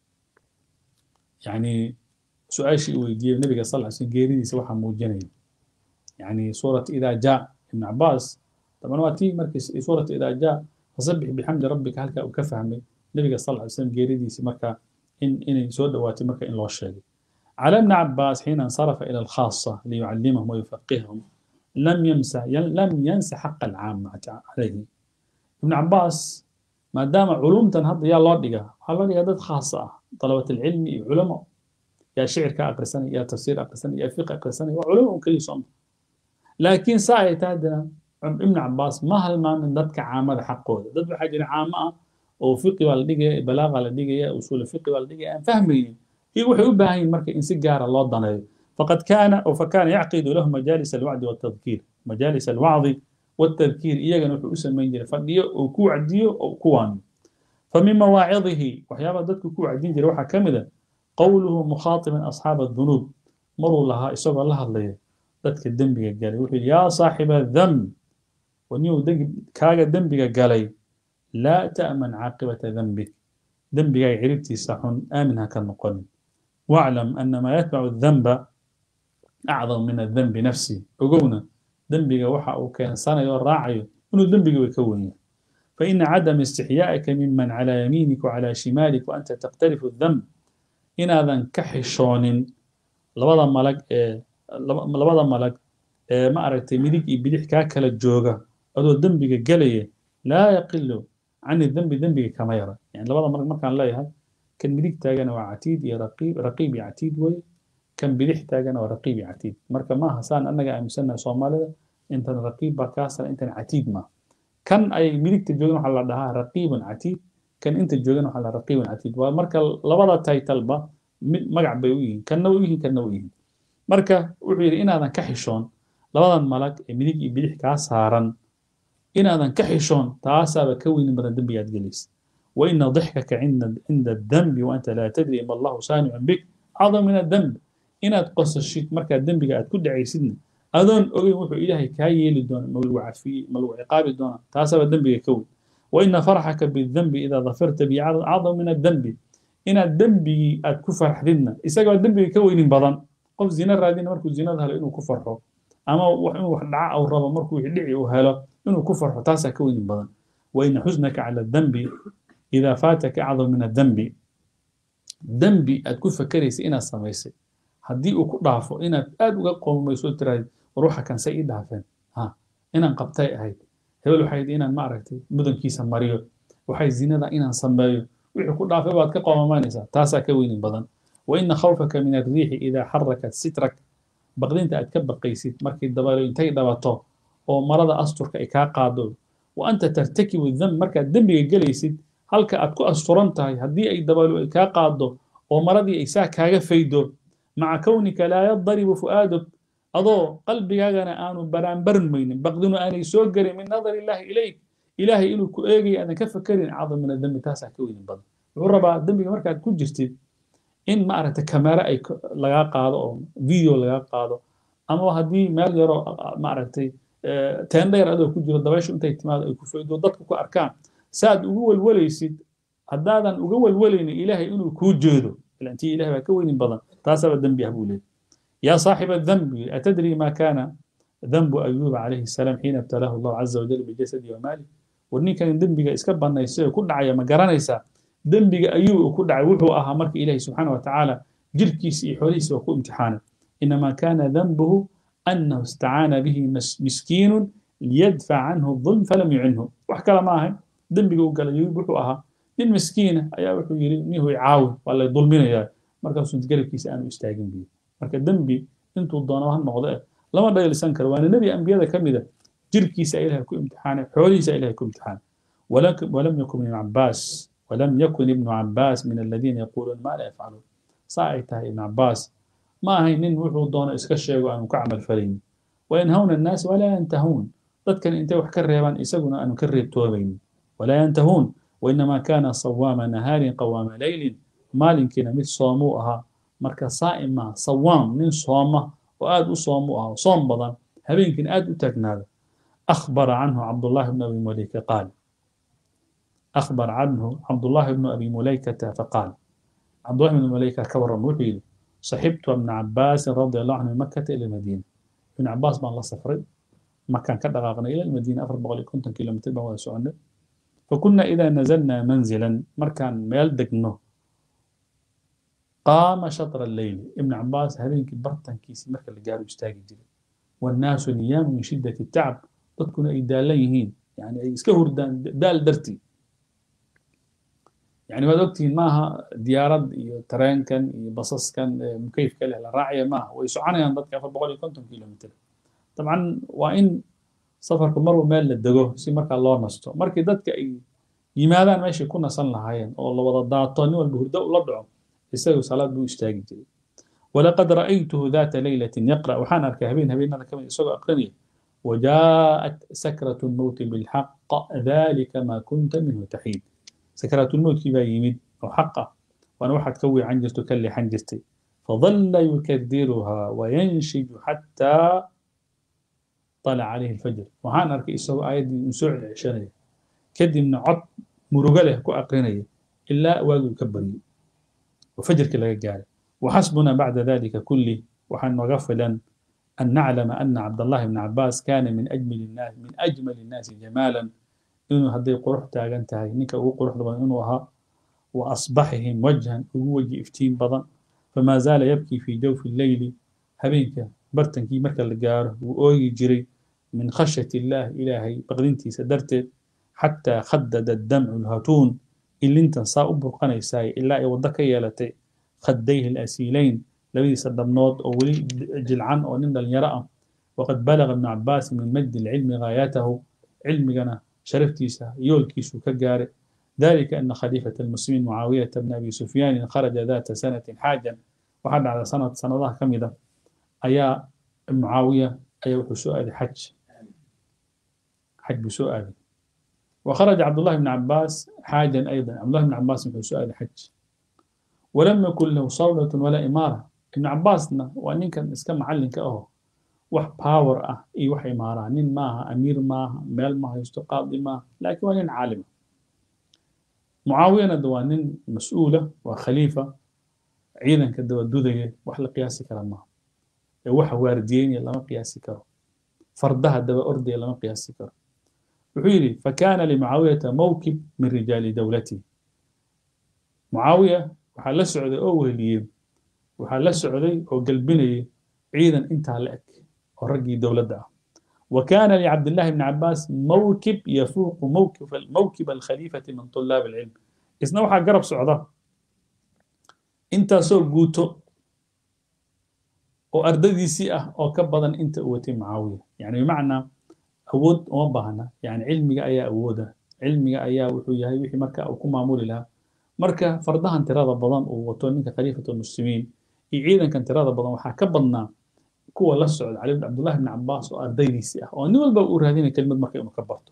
yacni su-aashii uu weydiiyey nabiga sal ly slm geeridiisa waxaa muujinaya yacni suurat idaa jaa ibn cabaas طبعا waa tii markii suurat idaa jaa fasabbix bixamdi rabbika halkaa uu ka fahmay nabiga sal ly slm geeridiisi markaa in inay soo dhowaatay marka in loo sheegay على ابن عباس حين انصرف إلى الخاصة ليعلمهم ويفقههم لم ينسى لم ينسى حق العامة عليه ابن عباس ما دام علوم تنهض يا الله دقا الله دقا دد خاصة طلبة العلم علماء يا شعر كأقرسني يا تفسير أقرسني يا فقه أقرسني وعلوم كل صم لكن ساعة تادنا ابن عباس ما هل ما من ددك عامة حقه دد بحاجة عامة أو فقه والدقا بلاغة والدقا أصول الفقه والدقا فهمي waxay u baahan yihin marka in si gaara loo daneeyo faqad kaana aw fakana yacqidu lahu majaalis alwacdi waltadkiir majaalis alwacdi waltadkiir iyagana wuxuu u samayn jiray fadhiyo oo ku wacdiyo oo ku waaniyo famin mawaacidihi waxyaabaa dadku ku wacdin jiray waxaa ka mid a qowluhu mukhaatiban asxaaba adunuub maruu lahaa isagoo la hadlaya dadka dembiga galay wuxuu yidhi yaa saaxiba damb waniyuu kaaga dembiga galay laa ta'man caaqibata dembik dembigaaga ciribtiisa xun aamin ha ka noqonin واعلم أن ما يتبع الذنب أعظم من الذنب نفسه وقونا ذنبك وحا وكان سنة يراعي إنه ذنبك ويكون فإن عدم استحيائك ممن على يمينك وعلى شمالك وأنت تقترف الذنب إن هذا كحشون لبضا ملك إيه لبضا ملك إيه ما أردت مديك بديح كاكل الجوغة أدو ذنبك قليه لا يقل عن الذنب ذنبك كما يرى يعني لبضا ملك ما كان لا يهد كان مليك تاجنا وعتيد يا رقيب رقيب يا عتيد وي kan bidix taagana waa raqiib iyo catiid marka maaha saan annaga aaminsannahay soomaalida intan raqiib baa kaa sara intan catiid maaha kan ay midigta joogan waxaa la dhahaa raqiibun catiid kan inta joogan waxaa la raqiibun catiid waa marka labada taytalba mid magac bay u yihiin kanna u yihiin kanna u yihiin marka wuxuu yidhi inaadan ka xishoon labadan malag ee midig iyo bidix kaa saaran inaadan ka xishoon taasaaba ka weynin badan dembigaad gelaysa وإن ضحكك عند عند الذنب وأنت لا تدري ما الله صانع بك أعظم من الذنب إن تقص الشيء مركا الذنب قاعد كل عيسدنا أذن أوي وحو إلهي كاي لدون ملو عفي ملو عقاب دون تاسب الذنب يكون وإن فرحك بالذنب إذا ظفرت به أعظم من الذنب إن الذنب الكفر حدنا إساق الذنب يكون بدن قف زنا رادين مركو زنا هلا إنه كفر حو أما وحنا وحنا أو ربا مركو يدعي وهلا إنه كفر حو تاسا كون بدن وإن حزنك على الذنب إذا فاتك أعظم من الذنب ذنبي أتكون فكريس إنا سميسي هدي أكو ضعفو إنا أدوغا قوم ما يسول تراي روحا كان سيد دافن ها إنا قبتاي أهيد هبل وحيد إنا معركتي مدن كيسا مريو وحي زينة إنا سمبايو وحي كو ضعفو بعد كقوم ما نسا تاسا كوين بدن وإن خوفك من الريح إذا حركت سترك بقدين تأتكب قيسيت مركي الدبالو انتي دباتو أو مرض أسطرك إكا قادو وأنت ترتكب الذنب مركا الذنب يجليسيت halka aad ku asturan tahay haddii ay dabaalo ay kaa qaado oo maradii ay saa kaaga faydo maca kownika laa yadaribu fu'aaduk adoo qalbigaagana aanu baraanbarmaynin baqdinu aanay soo gelin min nadari illaahi ilayk ilaahay inuu ku eegaya aadan ka fakerin cadam min adembi taasaa ka weynin badan wuxuu rabaa dembiga markaad ku jirtid in maaragta kamera ay lagaa qaado oo video lagaa qaado ama haddii meel yaroo maaragtay teendheer adoo ku jiro dabayshu intay timaado ay ku faydo dadku ku arkaan saad ugu walwalaysid haddaadan uga walwalaynin ilaahay inuu kuu jeedo ilantii ilahay baa ka weynin badan taasaba dembi ah buu leeyahy yaa saaxiba adambi atadri ma kaana ذنب أيوب عليه السلام حين ابتلاه الله عز وجل بجسده وماله ورنيكان دنبغا اسكا بنايسay ku dhacaya ma garanaysa dembiga ayuu ku dhacay wuxuu ahaa marka ilaahay subxaana wa tacaala jirkiisa iyo xoolihiisa waa ku imtixaanay inamaa kaana danbuhu annahu istacaana bihi miskiinu liyadfac canhu الظulm falam yucinhu wax kale ma ahayn dembiga uu galay ayuub wuxuu ahaa nin miskiina ayaa wuxuu yidhi nihu caawin waa lay dulminayaa markaasuu garabkiisa aanu istaagin biyo marka dembi intuu doono ha noqdo eh lama dhaylisan karo waana nebi ambiyada ka mida jirkiisa ilahay ku imtixaanay xoolihiisa ilahay ku imtixaanay walam yakun ibnu cabaas walam yakun ibnu cabaas min aladiina yaquuluuna maa laa yafcaluun saa ay tahay ibnu cabaas ma ahayn nin wuxuu doono iska sheego aanu ka camal falaynin wayanhawna annaas walaa yantahuun dadkan intay wax ka reebaan isaguna aanu ka reebtoomaynin walaa yantahuun wainamaa kaana sawaama nahaarin qawaama leylin maalinkiina mid soomuu ahaa marka saa'im maaha sawaam nin sooma oo aad u soomu ah soom badan habeenkiina aad u taagnaada akhbara canhu cabdullahi bnu abi mulayka qaal akhbar canhu cabdullahi bnu abi mulaykata faqaal cabdullahi bnu mulayka ka warram wuxuu yidhi saxibtu ibna cabaasin radi allahu canhu min makata ila madiina ibn cabaas baan la safray makaan ka dhaqaaqnay ila madiina afar boqol iyo konton kilomitr baan wada soconay فكنا إذا نزلنا منزلا مركان ميل دقنو قام شطر الليل ابن عباس هذين برتن كيسي مركا اللي قالوا يستاقي جري والناس نيام من شدة التعب تكون أي داليهين يعني أي سكهر دال درتي يعني ما دوكتين ماها ديارات ترين كان بصص كان مكيف كله الراعية ما ويسعانا ينضد كافر بقول كنتم كيلومتر طبعا وإن safarku marba meel la dego si markaa loo nasto markii dadka ay yimaadaan meeshay ku nasan lahaayeen oo la wada daato nin walba hurdo ula dhaco isagu salaad buu istaagi jiray walaqad ra'aytuhu daata laylatin yaqra waxaan arkay habeen habeenada kamid isagoo aqrinaya وجاءت سكرة الموت بالحق ذلك ما كنت منه تحيد سكرة الموت كيف يمد أو حقه وأنا واحد كوي عنجرته كلي حنجرتي فظل يكدرها وينشج حتى طلع عليه الفجر وهان أركي إسوا آيات نسوع عشانية كدي من عط مرغله كو أقرنية إلا واجب كبري وفجر كلا قال وحسبنا بعد ذلك كله وحن غفلا أن نعلم أن عبد الله بن عباس كان من أجمل الناس من أجمل الناس جمالا إنه هدي قرح تاغنتهاي نيكا هو قرح دبان إنه ها وأصبحهم وجها هو وجه إفتين بضن فما زال يبكي في جوف الليل هبينك برتنكي مركا لقاره وأوي جري من خشية الله إلهي بغدنتي سدرت حتى خدد الدمع الهاتون اللي انت صاء برقنا يساي إلا يوضك يالتي خديه الأسيلين labadiisa dhabnood oo weli jilcan oo nin dhalinyaro ah waqad balaga ibnu cabaas min majdi lcilmi gaayatahu cilmigana sharaftiisa yoolkiisu ka gaaray ذلك أن خليفة المسلمين معاوية بن أبي سفيان خرج ذات سنة حاجا وحد على سنة سنة كمدة أيا معاوية أيا سؤال حج حج بسؤال وخرج عبد الله بن عباس حاجا أيضا عبد الله بن عباس في سؤال حج ولم يكن له صولة ولا إمارة ابن عباسنا وأن كان اسكم معلن كأهو wax power ah iyo wax imaaraan nin maaha amiir maaha meel ma haysto qaadi maaha laakiin waa nin caalima mucaawiyana de waa nin mas-uula waa khaliifa ciidanka dawadudaya wax la qiyaasi kara maaha ee waxa waardiyeynaya lama qiyaasi karo fardaha daba ordaya lama qiyaasi karo wuxuu yidhi fakana limucaawiyata mawkib min rijaali dowlatihi mucaawiya waxaa la socday oo weheliyey waxaa la socday oo galbinayay ciidan intaa la eg oo raggii dowladda ah وكان لعبد الله بن عباس موكب يفوق موكب موكب الخليفة من طلاب العلم إسنا وحا قرب سعودة انت سو قوتو وأرددي سيئة أو كبضا انت أوتي معاوية يعني بمعنى أود ومبهنا يعني علمي أيا أودا علمي أيا وحويا وحي مركا أو كما معمول لها مركا فردها انتراض بضان وطونيك خليفة المسلمين يعيدا كان انتراض بضان وحا كبضنا kuwa la socda cali cabdullahi bn cabaas oo ardaydiisii ah oo nin walba uu raadinaya kelimad marka inuu ka barto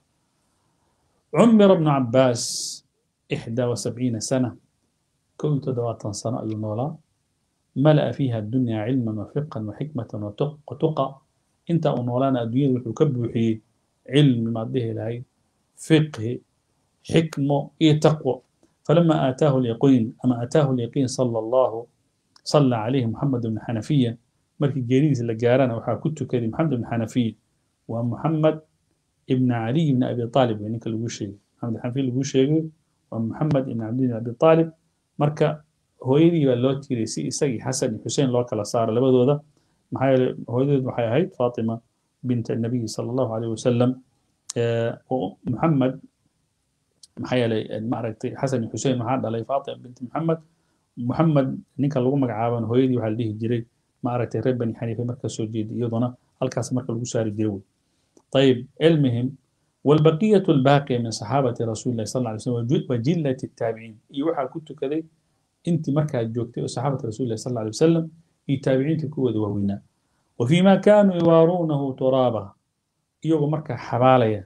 cumira bnu cabaas ixdaa wasabciina sana kow iyo toddobaatan sano ayuu noolaa mala'a fiiha addunya cilman wafiqan waxikmatan watuqa intaa uu noolaana adduunyada wuxuu ka buuxiyey cilmi maad dhihi lahayd fiqhi xikmo iyo taqwo falama aataahu lyaqiin ama aataahu lyaqiin sala allahu sala calayhi muxamed bn xanafiya markii geeridiisa la gaarana waxaa ku tukaday maxamed ibn xanafiya waa muxamed ibn caliy ibn abi aalib wey ninka lagu sheegay maxamed xanafiya lagu sheegay waa muxamed ibn cabdi ibn abi aalib marka hooyadii baa loo tiiray si isagii xasan iyo xuseen loo kala saaro labadooda maxaa yeele hooyadood waxay ahayd faatima bint nabiyi sala allahu alayh wasalam oo muxamed maxaa yeelay maaragtay xasan iyo xuseen waxaa dhalay faatima bint muxamed muxamed ninka lagu magacaaban hooyadii waxaa la dhihi jiray maaragtay reer bani xaniife marka soo jeeday iyaduna halkaas marka lagu saari jiray wey طيب علمهم والبقية الباقية من صحابة رسول الله صلى الله عليه وسلم وجلة التابعين يوحى كنت كذي انت مركا جوكتي وصحابة رسول الله صلى الله عليه وسلم يتابعين تكوذ وهونا وفيما كانوا يوارونه ترابا يوغو مركا حباليا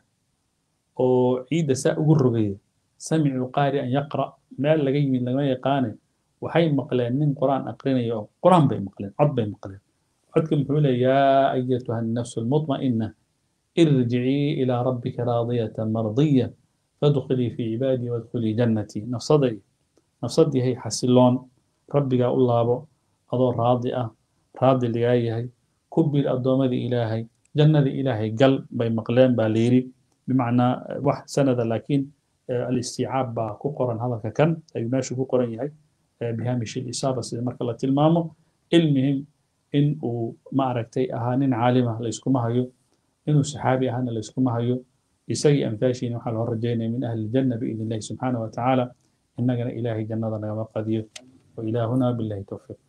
وعيد ساء قربية سمعوا قارئا يقرأ ما لقي من لما يقاني waxay maqleen nin quraan aqrinaya oo quraan bay maqleen cod bay maqleen codka muxuu leeya yaa ayatuha annafsu almutma'ina irjicii ilaa rabbika raadiyatan mardiya fadkhulii fii cibaadii wadkhulii jannatii nafsaday nafsadiihay xasiloon rabbigaa u laabo adoo raadi ah raadi lagaa yahay ku bir addoommadii ilaahay jannadii ilaahay gal bay maqleen baa layidhi bimacnaa wax sanada laakiin alistiicaab baa ku qoran hadalka kan ayuu meeshu ku qoran yahay بهامش الإصابة سيدا مركا الله تلمامو المهم إن ما أركتي أهانين عالمة ليسكما هيو إنه صحابي أهانا ليسكما هيو يسي أمثاشين وحال الرجين من أهل الجنة بإذن الله سبحانه وتعالى إننا إلهي جنة لنا قدير وإلهنا بالله توفيق